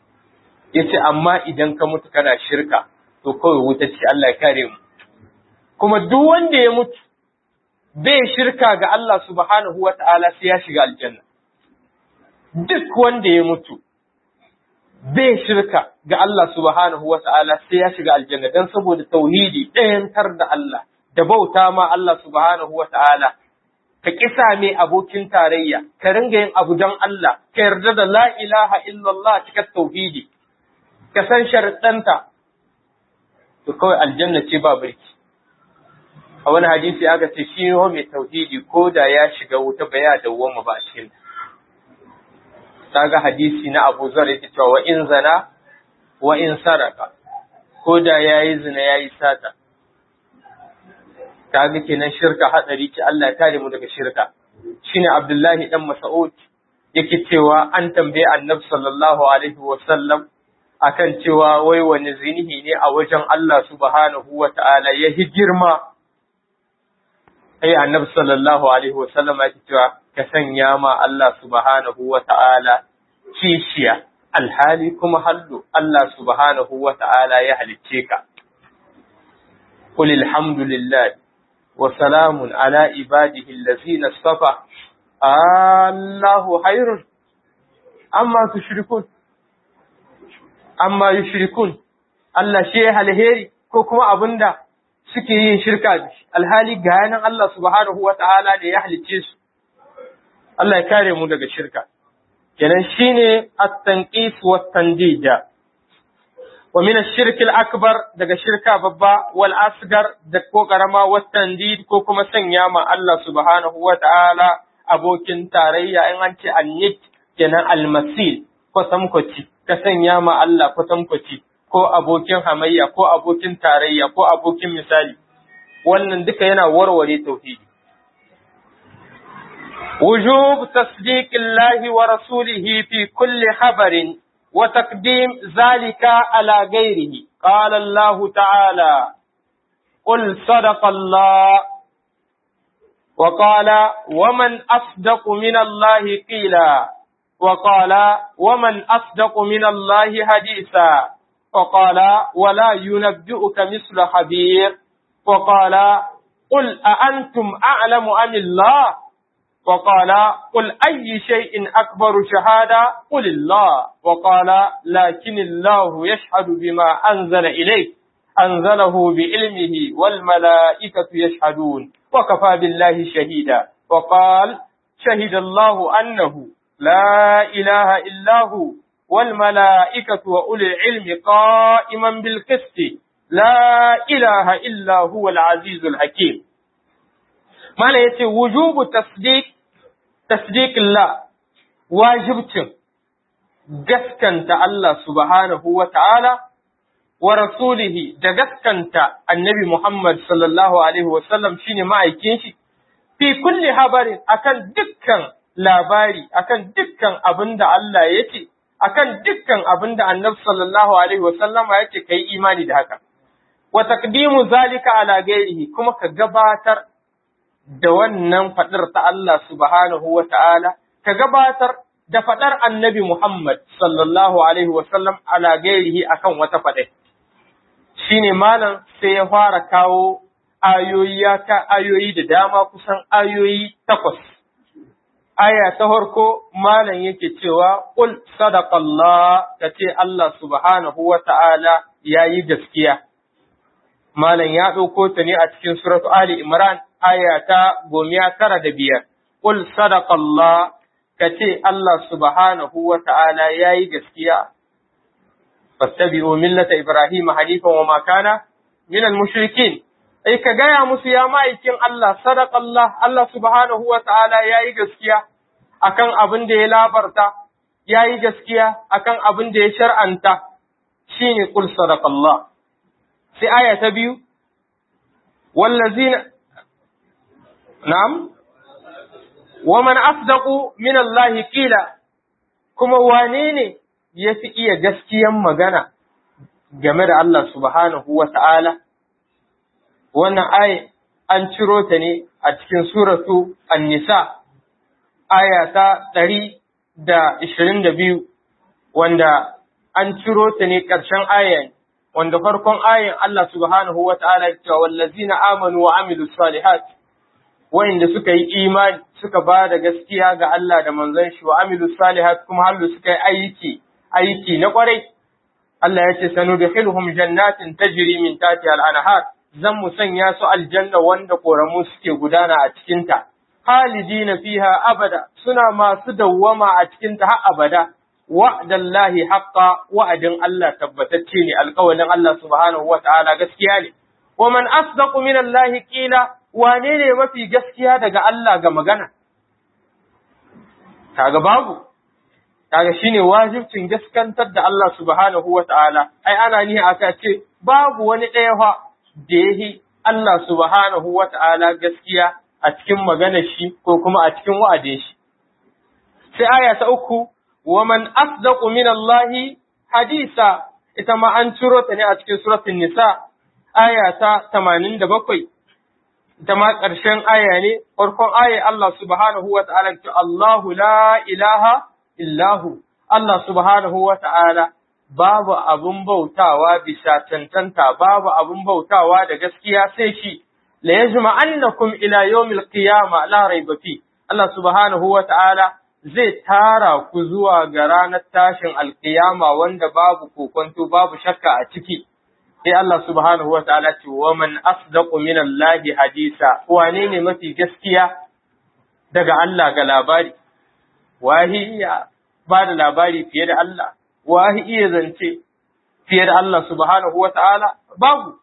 ya ce amma idan ka mutu kana shirka to kawai wuta ce Allah ya kare mu kuma duk wanda ya mutu bai shirka ga Allah subhanahu wa ta'ala sai ya shiga aljanna duk wanda ya mutu bai shirka ga Allah subhanahu wa ta'ala sai ya shiga aljanna dan saboda tauhidi ɗayantar da Allah da bauta ma Allah subhanahu wa ta'ala ka kisa mai abokin tarayya ka ringa yin abu don Allah ka yarda da la ilaha illallah cikin tauhidi ka san sharuɗanta to kawai aljanna ce ba birki a wani hadisi aka ce shi mai tauhidi ko da ya shiga wuta ba ya dawwama ba a cikin kaga hadisi na Abu Zar yake cewa wa in zana wa in saraka ko da yayi zina yayi sata kaga kenan shirka hadari ce Allah ya kare mu daga shirka shine Abdullahi dan Mas'ud yake cewa an tambaye Annabi sallallahu alaihi wa sallam akan cewa wai wani zinihi ne a wajen Allah subhanahu wa ta'ala ya hi girma ai Annabi sallallahu alaihi wa sallam yake cewa ka sanya ma Allah subhanahu wa ta'ala kishiya alhali kuma hallu Allah subhanahu wa ta'ala ya halicce ka قل الحمد لله وسلام على عباده الذين اصطفى الله خير أما تشركون أما يشركون Allah shi ya alheri ko kuma abinda suke yin shirka da shi alhali ga yanan Allah subhanahu wa ta'ala da ya halicce su Allah ya kare mu daga shirka kenan shine at-tanqis wa tandija wa min ash-shirk al-akbar daga shirka babba wal asgar da ko karama wa tandid ko kuma sanya ma Allah subhanahu wa ta'ala abokin tarayya in an ce annit kenan al-masil ko samkoci ka sanya ma Allah ko samkoci ko abokin hamayya ko abokin tarayya ko abokin misali wannan duka yana warware tauhidi وجوب تصديق الله ورسوله في كل خبر وتقديم ذلك على غيره قال الله تعالى قل صدق الله وقال ومن أصدق من الله قيلا وقال ومن أصدق من الله حديثا وقال ولا ينبئك مثل خبير وقال قل أأنتم أعلم أم الله وقال قل أي شيء أكبر شهادة قل الله وقال لكن الله يشهد بما أنزل إليك أنزله بعلمه والملائكة يشهدون وكفى بالله شهيدا وقال شهد الله أنه لا إله إلا هو والملائكة وأولي العلم قائما بالقسط لا إله إلا هو العزيز الحكيم ما لا وجوب تصديق tasdiqillah wajibcin gaskanta Allah subhanahu wa ta'ala wa rasulihi da gaskanta annabi Muhammad sallallahu alaihi wa sallam shine ma'aikin shi fi kulli habarin akan dukkan labari akan dukkan abin da Allah ya ce akan dukkan abin da annabi sallallahu alaihi wa sallama ya ce kai imani da haka wa taqdimu zalika ala ghairihi kuma ka gabatar da wannan faɗar ta Allah subhanahu wa ta'ala, ka gabatar da faɗar annabi Muhammad sallallahu Alaihi wasallam ala gairihi akan wata faɗai. Shi ne malam sai ya fara kawo ayoyi ya ka ayoyi da dama kusan ayoyi takwas. Aya ta farko malam yake cewa, Ƙul sadaqallah ka ce Allah subhanahu wa ta'ala ya yi gaskiya. Malam ya ɗauko ta ne a cikin suratu Ali Imran aya ta gomiya tara da biyar, Ƙul sadaƙallah ka ce Allah subhanahu wa ta'ala ya yi gaskiya, fattabi'u millata Ibrahim halifan wa makana minal mushrikin. Ai, ka gaya musu ya ma'aikin Allah, sadaƙallah, Allah subhanahu wa ta'ala ya yi gaskiya akan abin da ya labarta, ya yi gaskiya akan abin da ya shar'anta, shi ne ƙul sadaƙallah. Sai aya ta biyu, wallazina Na'am, wa man asdaqu min Allah qila kuma wane ne ya fi iya gaskiyan magana game da Allah subhanahu wa ta'ala? Wannan aya an ciro ta ne a cikin suratu An-Nisa, aya ta ɗari da ishirin da biyu, wanda an ciro ta ne ƙarshen ayan, wanda farkon ayin Allah subhanahu wa ta'ala ya cewa wallazina amanu wa amilu salihat wa'inda suka yi imani suka ba da gaskiya ga Allah da manzon shi wa amilu salihat kuma hallu suka yi aiki aiki na kwarai Allah ya ce sanu da hilhum jannatin tajri min tahtiha al-anhar zan mu sanya su aljanna wanda koramu suke gudana a cikin ta halidina fiha abada suna masu dawwama a cikin ta har abada wa'dallahi haqqa wa'adin Allah tabbatacce ne alƙawalin Allah subhanahu wa ta'ala gaskiya ne wa man asdaqu min Allah qila wane ne mafi gaskiya daga Allah ga magana kaga babu kaga shine wajibcin gaskantar da Allah subhanahu wa ta'ala ai ana ni aka ce babu wani ɗaya fa da yahi Allah subhanahu wa ta'ala gaskiya a cikin maganar shi ko kuma a cikin wa'adin shi sai aya ta uku wa man asdaqu min Allah hadisa ita ma an ciro ta ne a cikin suratul nisa aya ta 87 ita ma ƙarshen aya ne farkon aya Allah subhanahu wa ta'ala ce Allahu la ilaha illahu Allah subhanahu wa ta'ala babu abun bautawa bisa tantanta babu abun bautawa da gaskiya sai shi la yajma annakum ila yawmil qiyama la raiba fi Allah subhanahu wa ta'ala zai tara ku zuwa ga ranar tashin alkiyama wanda babu kokonto babu shakka a ciki sai Allah subhanahu wa ta'ala ce wa man asdaqu min Allah hadisa wane ne mafi gaskiya daga Allah ga labari wahi iya ba da labari fiye da Allah wahi iya zance fiye da Allah subhanahu wa ta'ala babu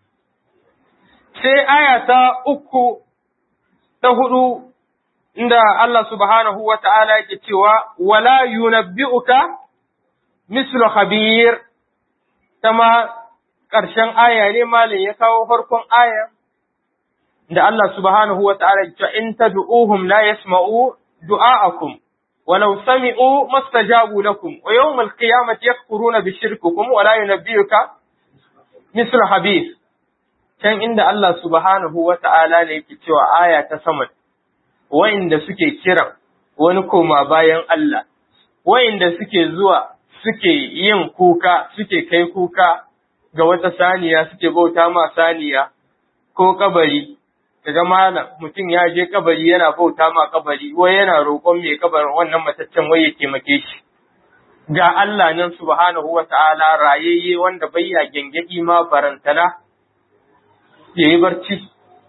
sai aya ta uku ta hudu inda Allah subhanahu wa ta'ala yake cewa wala yunabbi'uka mislu khabir ma ƙarshen aya ne malin ya kawo farkon aya da Allah subhanahu wa ta'ala ya ce in tad'uhum la yasma'u du'a'akum walau sami'u mastajabu lakum wa yawm al-qiyamati yakfuruna bi shirkikum wa la yunabbi'uka mislu habib can inda Allah subhanahu wa ta'ala ne yake cewa aya ta sama wa'inda suke kiran wani koma bayan Allah wa'inda suke zuwa suke yin kuka suke kai kuka ga wata saniya suke bauta ma saniya ko kabari daga malam mutum ya je kabari yana bauta ma kabari wai yana roƙon mai kabarin wannan mataccen wai ya taimake shi ga Allah nan subhanahu wa ta'ala rayayye wanda bai ya gengedi ma barantana ya yi barci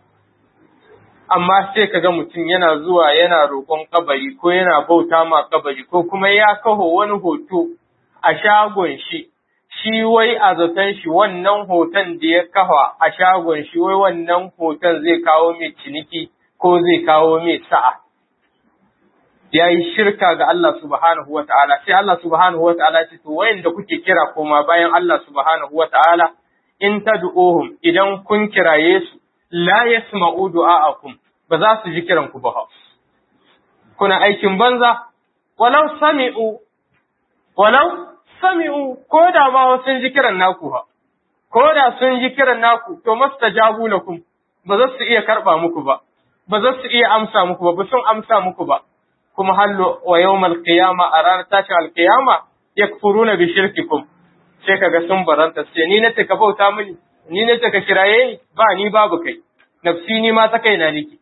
amma sai kaga mutum yana zuwa yana roƙon kabari ko yana bauta ma kabari ko kuma ya kaho wani hoto a shagon shi shi wai a zaton shi wannan hoton da ya kafa a shagon shi wai wannan hoton zai kawo mai ciniki ko zai kawo mai sa'a. Ya yi shirka ga Allah subhanahu wa ta'ala, sai Allah subhanahu wa ta'ala ce, to wayanda kuke kira koma bayan Allah subhanahu wa ta'ala, in ta du'ohum idan kun kiraye su, la yasma'u du'a'akum ba za su ji kiran ku ba. Kuna aikin banza, walau sami'u, walau sami'u ko da ma sun ji kiran naku ha, ko da sun ji kiran naku, to masta jabu lakum ba za su iya karɓa muku ba, ba za su iya amsa muku ba, ba sun amsa muku ba, kuma hallo wa yau qiyama a ranar tashin alƙiyama ya na bi shirkikum, sai kaga sun baranta sai ni na ka bauta mini, ni na ka kiraye ni, ba ni babu kai, nafsi ni ma ta kaina niki.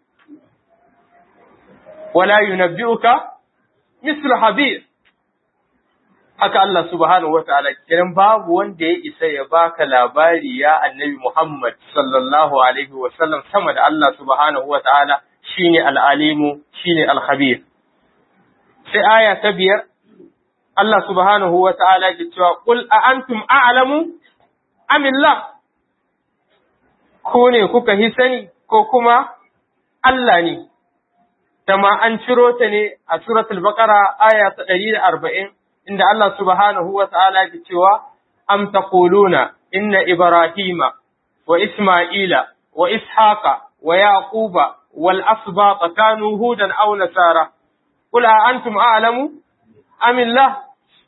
Wala yunabbi'uka mislu habir haka Allah subhanahu wa ta'ala kiran babu wanda ya isa ya baka labari ya annabi Muhammad sallallahu alaihi wa sallam sama da Allah subhanahu wa ta'ala shine al-alimu shine al-khabir sai aya ta biyar Allah subhanahu wa ta'ala ke cewa qul a antum a'lamu amillah ko ne kuka hi sani ko kuma Allah ne Tama an ciro ta ne a suratul baqara aya ta 140 inda Allah subhanahu wa ta'ala ke cewa, Am taquluna inna Ibrahima wa Ismaila wa Ishaqa wa Yaquba wal asbaqa kanu hudan aw nasara qul a antum a'lamu am illah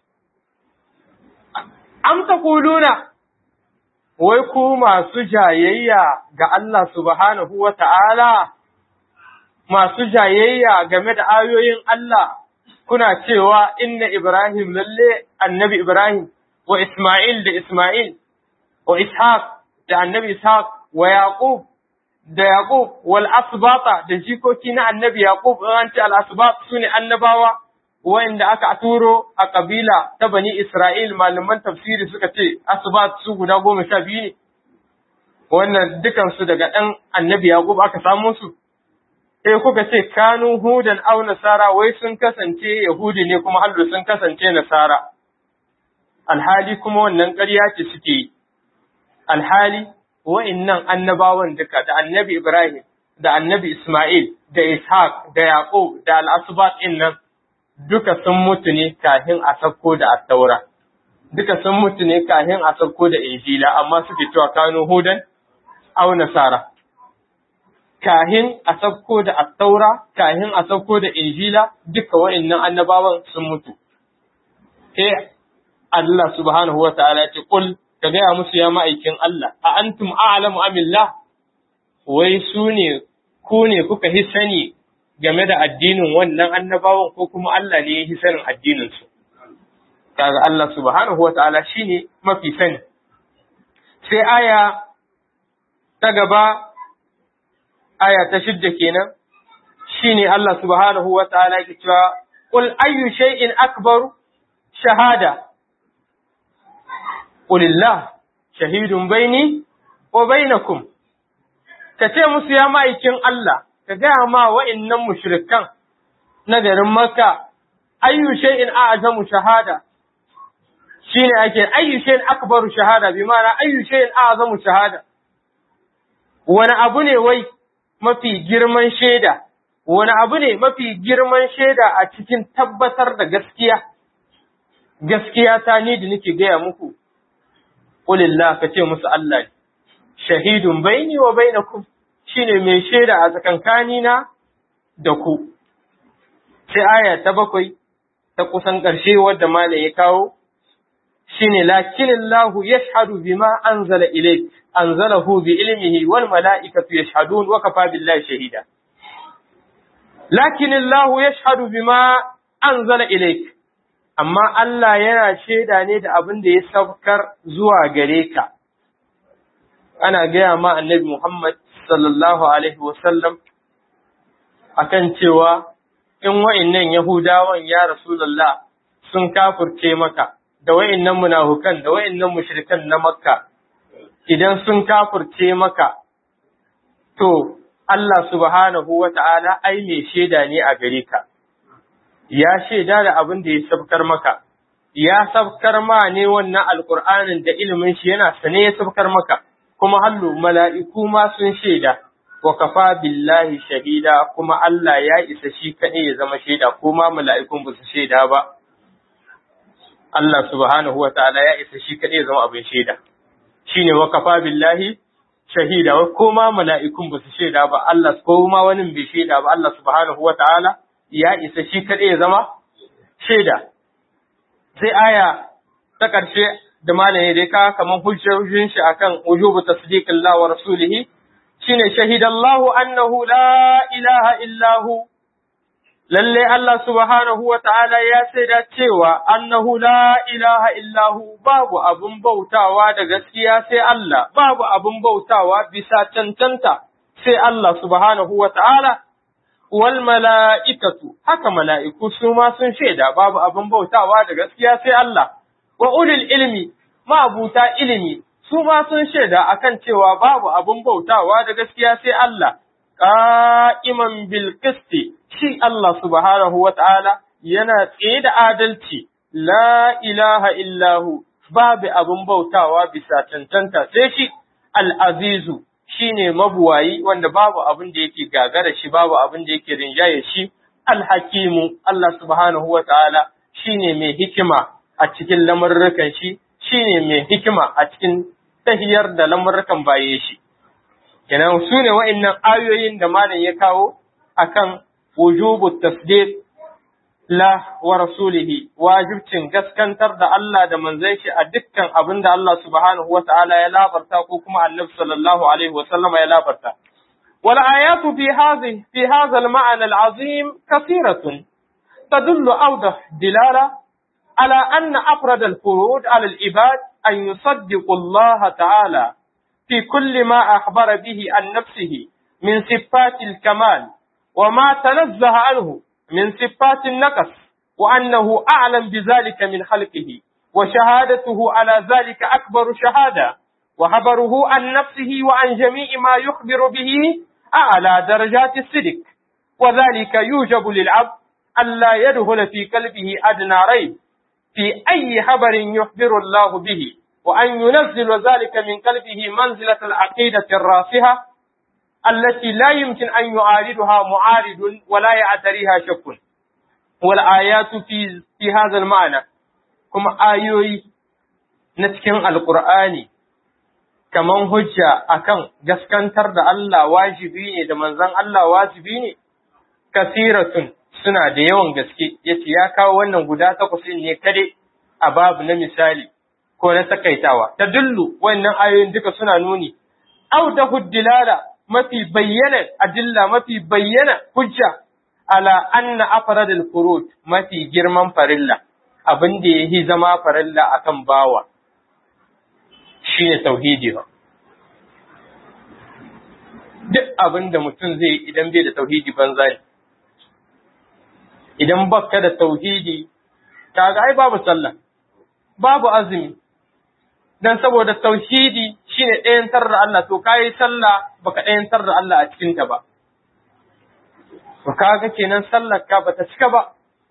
am taquluna wai ku masu jayayya ga Allah subhanahu wa ta'ala masu jayayya game da ayoyin Allah kuna cewa inna Ibrahim lalle annabi Ibrahim wa Ismail da Ismail wa ishaq da annabi ishaq wa yaqub da yaqub wal asbata da jikoki na annabi yaqub an ce al asbat sune annabawa wanda aka turo a kabila ta bani isra'il malaman tafsiri suka ce asbat su guda goma sha biyu ne wannan dukansu daga ɗan annabi yaqub aka samo su sai kuka ce kanu hudan au nasara wai sun kasance yahudi ne kuma hallu sun kasance nasara alhali kuma wannan ƙarya ce suke yi alhali wa'innan annabawan duka da annabi ibrahim da annabi isma'il da ishaq da yaqub da al-asbat nan duka sun mutu ne kafin a sauko da attaura duka sun mutu ne kafin a sauko da injila amma suke cewa kanu hudan au nasara kahin a sauko da attaura, kahin a sauko da injila, duka wa'innan annabawan sun mutu. Sai Allah subhanahu wa ta'ala ce, Kul, ka gaya musu ya ma'aikin Allah, a antum a'lamu amillah, wai su ne, ku ne kuka hi sani game da addinin wannan annabawan ko kuma Allah ne ya hi sanin addininsu. Kaga Allah subhanahu wa ta'ala shi ne mafi sani. Sai aya ta gaba aya ta shidda kenan shine Allah subhanahu wa ta'ala yake cewa qul ayyu shay'in akbar shahada qulillah shahidun baini wa bainakum kace musu ya ma'aikin Allah ka gaya ma wa'annan mushrikan na garin Makka ayyu shay'in a'zamu shahada shine ake ayyu shay'in akbaru shahada bi ma'ana ayyu shay'in a'zamu shahada wani abu ne wai mafi girman shaida, wani abu ne mafi girman shaida a cikin tabbatar da gaskiya, gaskiya ta ni da nake gaya muku, ƙulillah ka ce musu Allah shahidun baini wa bainakum shine mai shaida a tsakankanina da ku. Sai aya ta bakwai ta kusan ƙarshe wadda malam ya kawo, shine lakinillahu yashhadu bima anzala ilayk anzalahu bi ilmihi wal mala'ikatu yashhadun wa kafa billahi shahida lakinillahu yashhadu bima anzala ilayk amma Allah yana shaida ne da abin da ya saukar zuwa gare ka ana gaya ma annabi Muhammad sallallahu alaihi wasallam akan cewa in wa'innan Yahudawan ya Rasulullah sun kafurce maka da wa'innan munafukan da wa'innan mushrikan na Makka idan sun kafurce maka to Allah subhanahu wa ta'ala ai mai shaida ne a gare ka ya shaida da abin da ya sabkar maka ya sabkar ma ne wannan alqur'anin da ilimin shi yana sane ya sabkar maka kuma hallu mala'iku ma sun shaida wa kafa billahi shahida kuma Allah ya isa shi kaɗai ya zama shaida ko ma mala'ikun ba su shaida ba Allah subhanahu wa ta'ala ya isa shi kaɗai ya zama abin shaida shine wa kafa billahi shahida wa kuma mala'ikun ba su shaida ba Allah ko ma wani bai shaida ba Allah subhanahu wa ta'ala ya isa shi kaɗai ya zama shaida sai aya ta ƙarshe da malami dai ka kaman hujjojin shi akan wujubu tasdiqillah wa rasulihi shine shahidallahu annahu la ilaha illahu lalle Allah subhanahu wa ta'ala ya saida cewa annahu la ilaha illahu babu abun bautawa da gaskiya sai Allah babu abun bautawa bisa cancanta sai Allah subhanahu wa ta'ala wal mala'ikatu haka mala'iku su ma sun shaida babu abun bautawa da gaskiya sai Allah wa ulil ilmi ma'abuta ilimi su ma sun shaida akan cewa babu abun bautawa da gaskiya sai Allah, ƙa'iman bilkisti, shi Allah subhanahu wa ta'ala yana tsaye da adalci, la ilaha illahu, babu abun bautawa bisa cancanta sai shi al'azizu shi ne mabuwayi wanda babu abin da yake gagara shi, babu abin da yake rinjaye shi, alhakimu Allah subhanahu wa ta'ala shi ne mai hikima a cikin lamurrukan shi, shi ne mai hikima a cikin tahiyar da lamurrukan baye shi. Kenan su ne wa'innan ayoyin da malam ya kawo akan wujubu tasdiq la wa rasulihi wajibcin gaskantar da Allah da manzon shi a dukkan abin da Allah subhanahu wa ta'ala ya labarta ko kuma annabi sallallahu alaihi wa sallama ya labarta. wal ayatu fi hadhihi fi hadha al ma'na al azim kathiratun tadullu awdah dilala على أن أفرد الفروض على العباد أن يصدقوا الله تعالى في كل ما أخبر به عن نفسه من صفات الكمال وما تنزه عنه من صفات النقص وأنه أعلم بذلك من خلقه وشهادته على ذلك أكبر شهادة وخبره عن نفسه وعن جميع ما يخبر به أعلى درجات الصدق وذلك يوجب للعبد ألا يدخل في قلبه أدنى ريب في أي خبر يخبر الله به وأن ينزل ذلك من قلبه منزلة العقيدة الراسخة التي لا يمكن أن يعارضها معارض ولا يعتريها شك والآيات في في هذا المعنى كما آيوي نتكن القرآن kaman hujja akan gaskantar da Allah wajibi ne da manzon Allah wajibi ne kasiratun suna da yawan gaske yace ya kawo wannan guda takwas ne kade a babu na misali ko na takaitawa ta dullu wannan ayoyin duka suna nuni au da huddilala mafi bayyana adilla mafi bayyana hujja ala anna afradul furud mafi girman farilla abin da yahi zama farilla akan bawa shine tauhidi ba duk abin da mutum zai idan bai da tauhidi banza ne idan baka da tauhidi kaga ai babu sallah babu azumi dan saboda tauhidi shine ɗayantar da Allah to kai sallah baka ɗayantar da Allah a cikin ta ba to kaga kenan sallar ka bata cika ba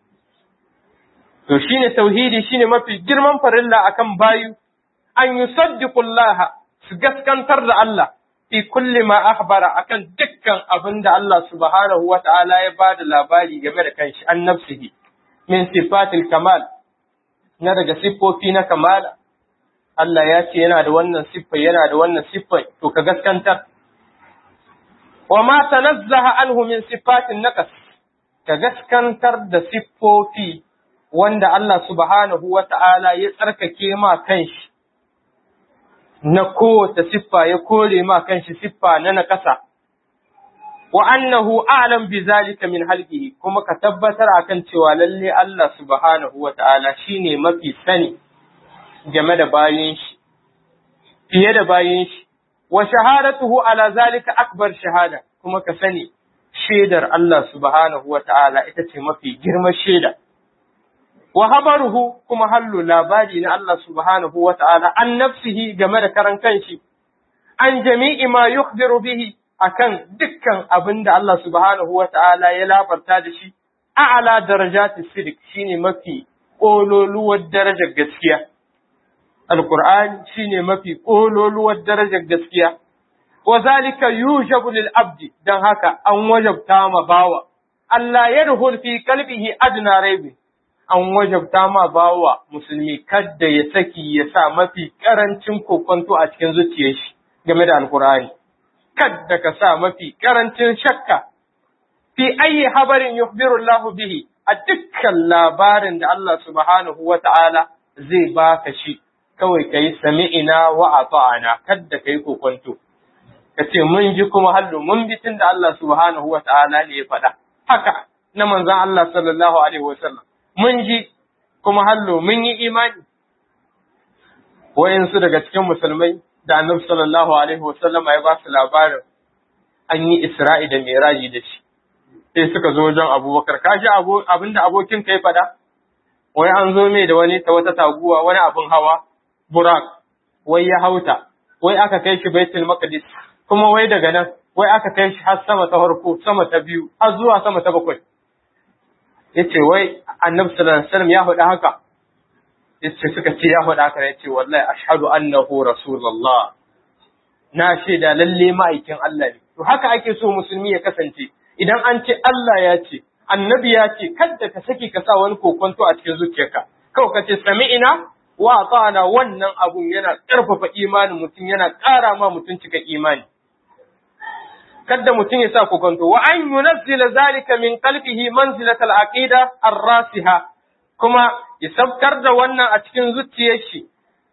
to shine tauhidi shine mafi girman farilla akan bayu an yusaddiqu Allah su gaskantar da Allah fi kulli ma akhbara akan dukkan abin da Allah subhanahu wa ta'ala ya bada labari game da kanshi an nafsihi min sifatil kamal na daga siffofi na kamala Allah ya ce yana da wannan siffa yana da wannan siffa to ka gaskantar wa ma tanazzaha anhu min sifatin naqas ka gaskantar da siffofi wanda Allah subhanahu wa ta'ala ya tsarkake ma kanshi na kowace siffa ya kore ma kanshi siffa na nakasa wa annahu a'lam bi zalika min halqihi kuma ka tabbatar akan cewa lalle Allah subhanahu wa ta'ala shine mafi sani game da bayin shi fiye da bayin shi wa shahadatuhu ala zalika akbar shahada kuma ka sani shaidar Allah subhanahu wa ta'ala ita ce mafi girman shaida wa habaruhu kuma hallu labari na Allah subhanahu wa ta'ala an nafsihi game da karan kanshi, an jami'i ma yukhbiru bihi akan dukkan abin da Allah subhanahu wa ta'ala ya labarta da shi, a'ala darajati sidik shine mafi ƙololuwar darajar gaskiya. Alƙur'ani shine mafi ƙololuwar darajar gaskiya. Wa zalika yujabu lil abdi don haka an wajabta ma bawa. Allah ya fi qalbihi adna raibi an wajabta ma bawa musulmi kadda ya saki ya sa mafi karancin kokonto a cikin zuciyar shi game da alkur'ani kadda ka sa mafi karancin shakka fi ayi habarin yukhbiru Allah bihi a dukkan labarin da Allah subhanahu wa ta'ala zai baka shi kawai kai sami'ina wa ata'ana kadda kai kokonto kace mun ji kuma hallu mun bi tunda Allah subhanahu wa ta'ala ne ya faɗa haka na manzon Allah sallallahu alaihi wasallam mun ji kuma hallo mun yi imani wayansu daga cikin musulmai da annabi sallallahu alaihi wasallama ya ba su labarin an yi isra'i da miraji da shi sai suka zo wajen abubakar ka ji abinda abokin kai fada wai an zo mai da wani ta wata taguwa wani abin hawa burak wai ya hauta wai aka kai shi baitul maqdis kuma wai daga nan wai aka kai shi har sama ta farko sama ta biyu har zuwa sama ta bakwai yace wai annabi sallallahu alaihi wasallam ya faɗa haka yace suka ce ya faɗa haka yace wallahi ashhadu annahu rasulullah na shaida lalle ma'aikin Allah ne to haka ake so musulmi ya kasance idan an ce Allah ya ce annabi ya ce kada ka saki ka sa wani kokonto a cikin zuciyarka kawai ka ce sami'ina wa ata'ana wannan abun yana ƙarfafa imanin mutum yana ƙara ma mutum cika imani kadda mutum ya sa kokonto wa an yunazzila zalika min qalbihi manzilatal aqida ar-rasiha kuma ya sabkar da wannan a cikin zuciyar shi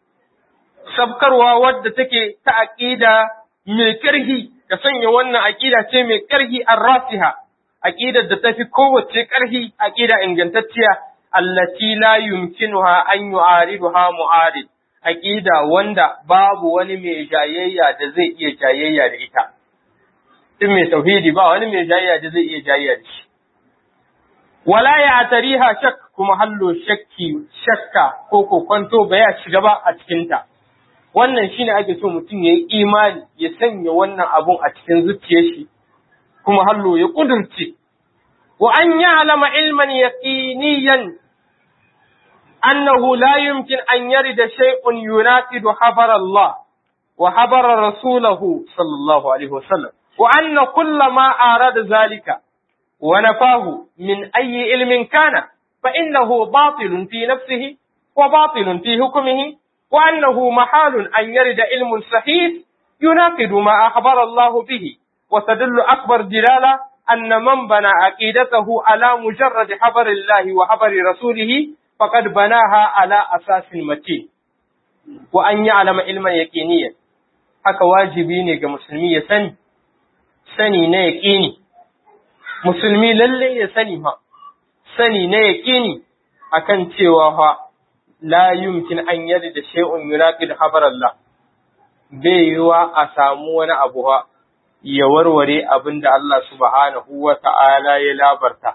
sabkarwa wadda take ta aqida mai karhi ka sanya wannan aqida ce mai karhi ar-rasiha aqidar da tafi kowace karhi aqida ingantacciya allati la yumkinuha an yu'ariduha mu'arid aqida wanda babu wani mai jayayya da zai iya jayayya da ita in mai tauhidi ba wani mai jayayya da zai iya jayayya da shi wala ya tariha shak kuma hallo shakki shakka ko kokonto ba ya shiga ba a cikinta wannan shine ake so mutum ya yi imani ya sanya wannan abun a cikin zuciyar shi kuma hallo ya kudurce wa an ya'lama ilman yaqiniyan annahu la yumkin an yarida shay'un yunaqidu habar Allah wa habar rasulahu sallallahu alaihi wasallam wa anna kullama arada zalika ونفاه من أي علم كان فإنه باطل في نفسه وباطل في حكمه وأنه محال أن يرد علم صحيح يناقض ما أخبر الله به وتدل أكبر دلالة أن من بنى عقيدته على مجرد حبر الله وحبر رسوله فقد بناها على أساس متين وأن يعلم علما يقينيا haka wajibi ne ga musulmi ya sani sani na yaƙini musulmi lalle ya sani fa sani na yaƙini akan cewa fa la yumkin an yadda da shay'un yunaqid habar Allah bai yiwa a samu wani abu ha ya warware abin da Allah subhanahu wa ta'ala ya labarta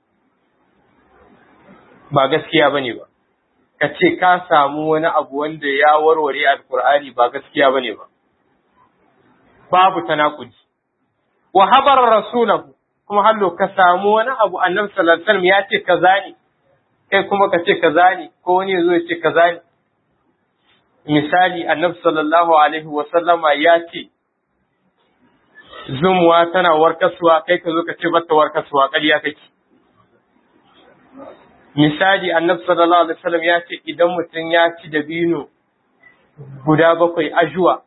ba gaskiya bane ba ka ce ka samu wani abu wanda ya warware alkur'ani ba gaskiya bane ba babu tanakudi wa habar rasulahu kuma hallo ka samu wani abu annabi sallallahu alaihi wasallam ya ce kaza ne kai kuma ka ce kaza ne ko wani ya zo ya ce kaza ne misali annabi sallallahu alaihi wasallama ya ce zumuwa tana warkaswa kai ka zo ka ce bata warkaswa ƙarya kake misali annabi sallallahu alaihi wasallam ya ce idan mutum ya ci dabino guda bakwai ajuwa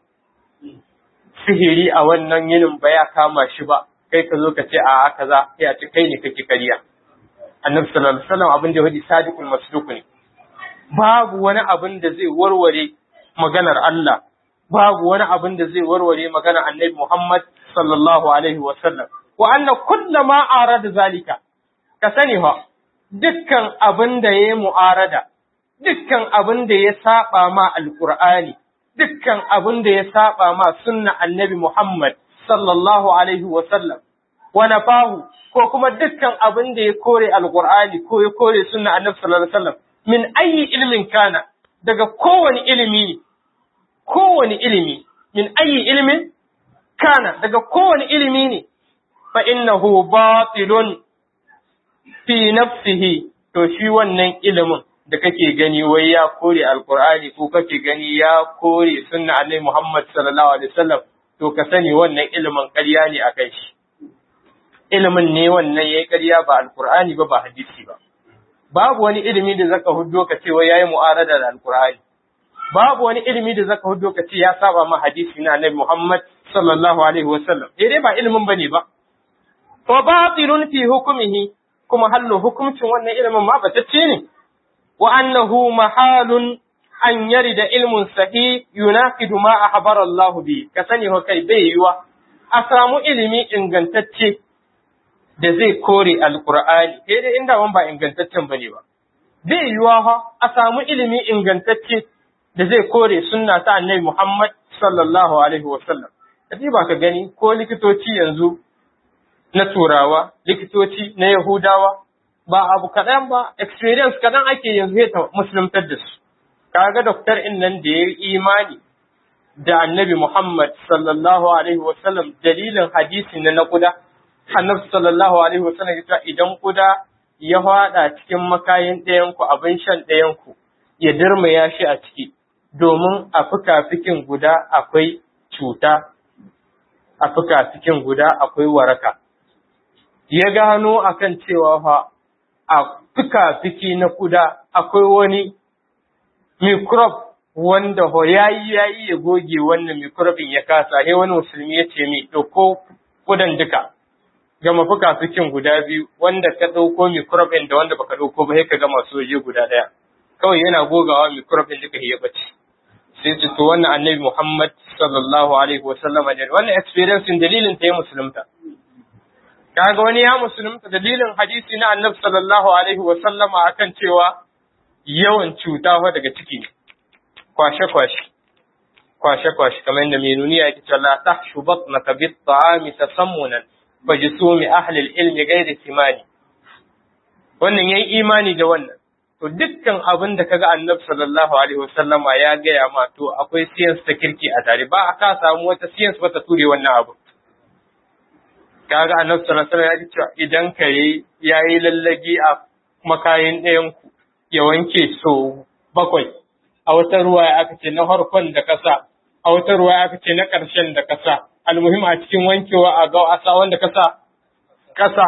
sihiri a wannan yinin ba ya kama shi ba kai ka zo ka ce a kaza ya ce kai ne kake ƙarya annabi sallallahu alaihi wasallam abin da wadi sadiqul masduq ne babu wani abin da zai warware maganar Allah babu wani abin da zai warware maganar annabi Muhammad sallallahu alaihi wasallam wa anna kullu ma arada zalika ka sani ha dukkan abin da yayi mu'arada dukkan abin da ya saba ma alqur'ani dukkan abin da ya saba ma sunna annabi Muhammad sallallahu alaihi wasallam wa nafahu ko kuma dukkan abin da ya kore alqur'ani ko ya kore sunna annabi sallallahu alaihi wasallam min ayi ilmin kana daga kowane ilimi ne kowane ilimi min ayi ilmin kana daga kowane ilimi ne fa innahu batilun fi nafsihi to shi wannan ilimin da kake gani wai ya kore alqur'ani ko kake gani ya kore sunna annabi Muhammad sallallahu alaihi wasallam to ka sani wannan ilimin ƙarya ne akan shi ilimin ne wannan yayi ƙarya ba alqur'ani ba ba hadisi ba babu wani ilimi da zaka huddo ka ce wai yayi mu'arada da alqur'ani babu wani ilimi da zaka huddo ka ce ya saba ma hadisi na annabi Muhammad sallallahu alaihi wasallam eh dai ba ilimin bane ba wa batilun fi hukmihi kuma hallo hukuncin wannan ilimin ma batacce ne wa annahu mahalun an yarida ilmun sahih yunaqidu ma ahbara Allah bi ka sani ho kai bai yiwa a samu ilimi ingantacce da zai kore alqur'ani sai dai inda wan ba ingantaccen bane ba bai yiwa ha a samu ilimi ingantacce da zai kore sunna ta annabi Muhammad sallallahu alaihi wasallam kaji ba ka gani ko likitoci yanzu na turawa likitoci na yahudawa ba abu kaɗan ba experience kaɗan ake yanzu ya ta musuluntar da su kaga doktor in nan da ya yi imani da annabi Muhammad sallallahu alaihi wasallam dalilin hadisi na na kuda annabi sallallahu alaihi wasallam ya idan kuda ya fada cikin makayin ɗayanku abin shan ɗayanku ya dirmaya shi a ciki domin a fikafikin guda akwai cuta a fikafikin guda akwai waraka ya gano akan cewa fa a fikafiki na kuda akwai wani microbe wanda ho yayi yayi ya goge wannan microbe ya kasa sai wani musulmi ya ce mi dauko kudan duka gama fikafikin guda biyu wanda ka dauko microbe da wanda baka dauko ba sai ka gama soje guda daya kawai yana gogawa microbe duka ya bace sai ce to wannan annabi Muhammad sallallahu alaihi wa sallam ne wannan experience dalilin ta ya musulunta kaga wani ya musulunta dalilin hadisi na annabi sallallahu alaihi wa sallama akan cewa yawan cuta fa daga ciki ne kwashe-kwashe kwashe-kwashe kamar yadda mai nuniya yake cewa la tahshu batnaka bit ta'ami tasammunan fajisumi ahli al-ilmi ghairi simani wannan yayi imani da wannan to dukkan abin da kaga annabi sallallahu alaihi wasallama ya gaya ma to akwai science ta kirki a tare ba a ka samu wata science ba ta ture wannan abu kaga annabi sallallahu alaihi wasallam ya ce idan kare yayi lallagi a makayin ɗayan ku ya wanke so bakwai a wata ruwa aka ce na farkon da kasa a wata ruwa aka ce na ƙarshen da kasa almuhim a cikin wankewa a ga asa wanda kasa kasa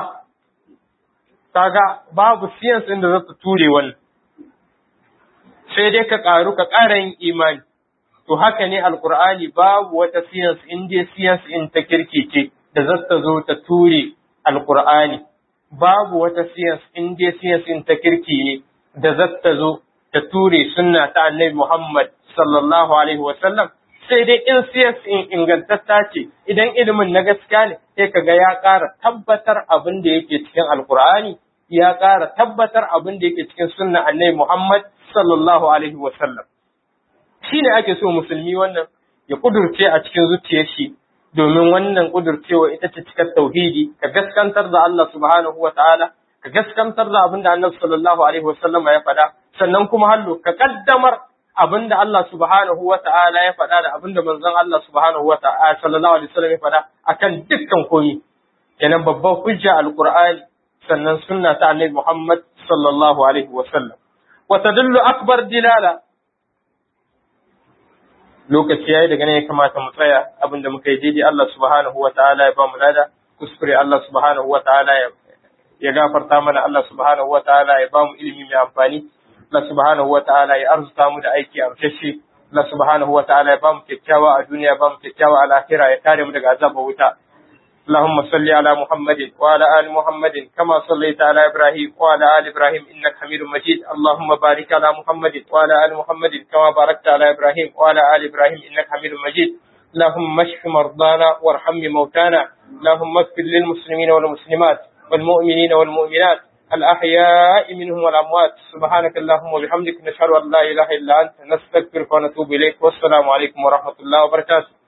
kaga babu science inda za ta ture wannan sai dai ka ƙaru ka ƙara yin imani to haka ne alkur'ani babu wata science in dai science in ta kirkice da za ta zo ta ture alkur'ani babu wata science in dai science in ta kirki ne da za ta zo ta ture sunna ta annabi Muhammad sallallahu alaihi wa sallam sai dai in science in ingantatta ce idan ilimin na gaskiya ne sai kaga ya ƙara tabbatar abin da yake cikin alkur'ani ya ƙara tabbatar abin da yake cikin sunna annabi Muhammad sallallahu alaihi wa sallam shi ne ake so musulmi wannan ya kudurce a cikin zuciyar shi domin wannan kudurcewa ita ce cikar tauhidi ka gaskantar da Allah subhanahu wa ta'ala ka gaskantar da abin da annabi sallallahu alaihi wa sallam ya faɗa sannan kuma hallo ka kaddamar abin da Allah subhanahu wa ta'ala ya faɗa da abin da manzon Allah subhanahu wa ta'ala sallallahu alaihi wa sallam ya faɗa akan dukkan komi kenan babban hujja alqur'ani sannan sunna ta annabi Muhammad sallallahu alaihi wa sallam wa tadullu akbar dilala lokaci yayi daga nan ya kamata mu tsaya abinda muka yi daidai Allah subhanahu wa ta'ala ya ba mu lada kuskure Allah subhanahu wa ta'ala ya ya gafarta mana Allah subhanahu wa ta'ala ya ba mu ilimi mai amfani Allah subhanahu wa ta'ala ya arzuta mu da aiki amshashi Allah subhanahu wa ta'ala ya ba mu kyakkyawa a duniya ba mu kyakkyawa a lahira ya kare mu daga azabar wuta اللهم صل على محمد وعلى آل محمد كما صليت على إبراهيم وعلى آل إبراهيم إنك حميد مجيد اللهم بارك على محمد وعلى آل محمد كما باركت على إبراهيم وعلى آل إبراهيم إنك حميد مجيد اللهم اشف مرضانا وارحم موتانا اللهم اغفر للمسلمين والمسلمات والمؤمنين والمؤمنات الأحياء منهم والأموات سبحانك اللهم وبحمدك نشهد أن لا إله إلا أنت نستغفرك ونتوب إليك والسلام عليكم ورحمة الله وبركاته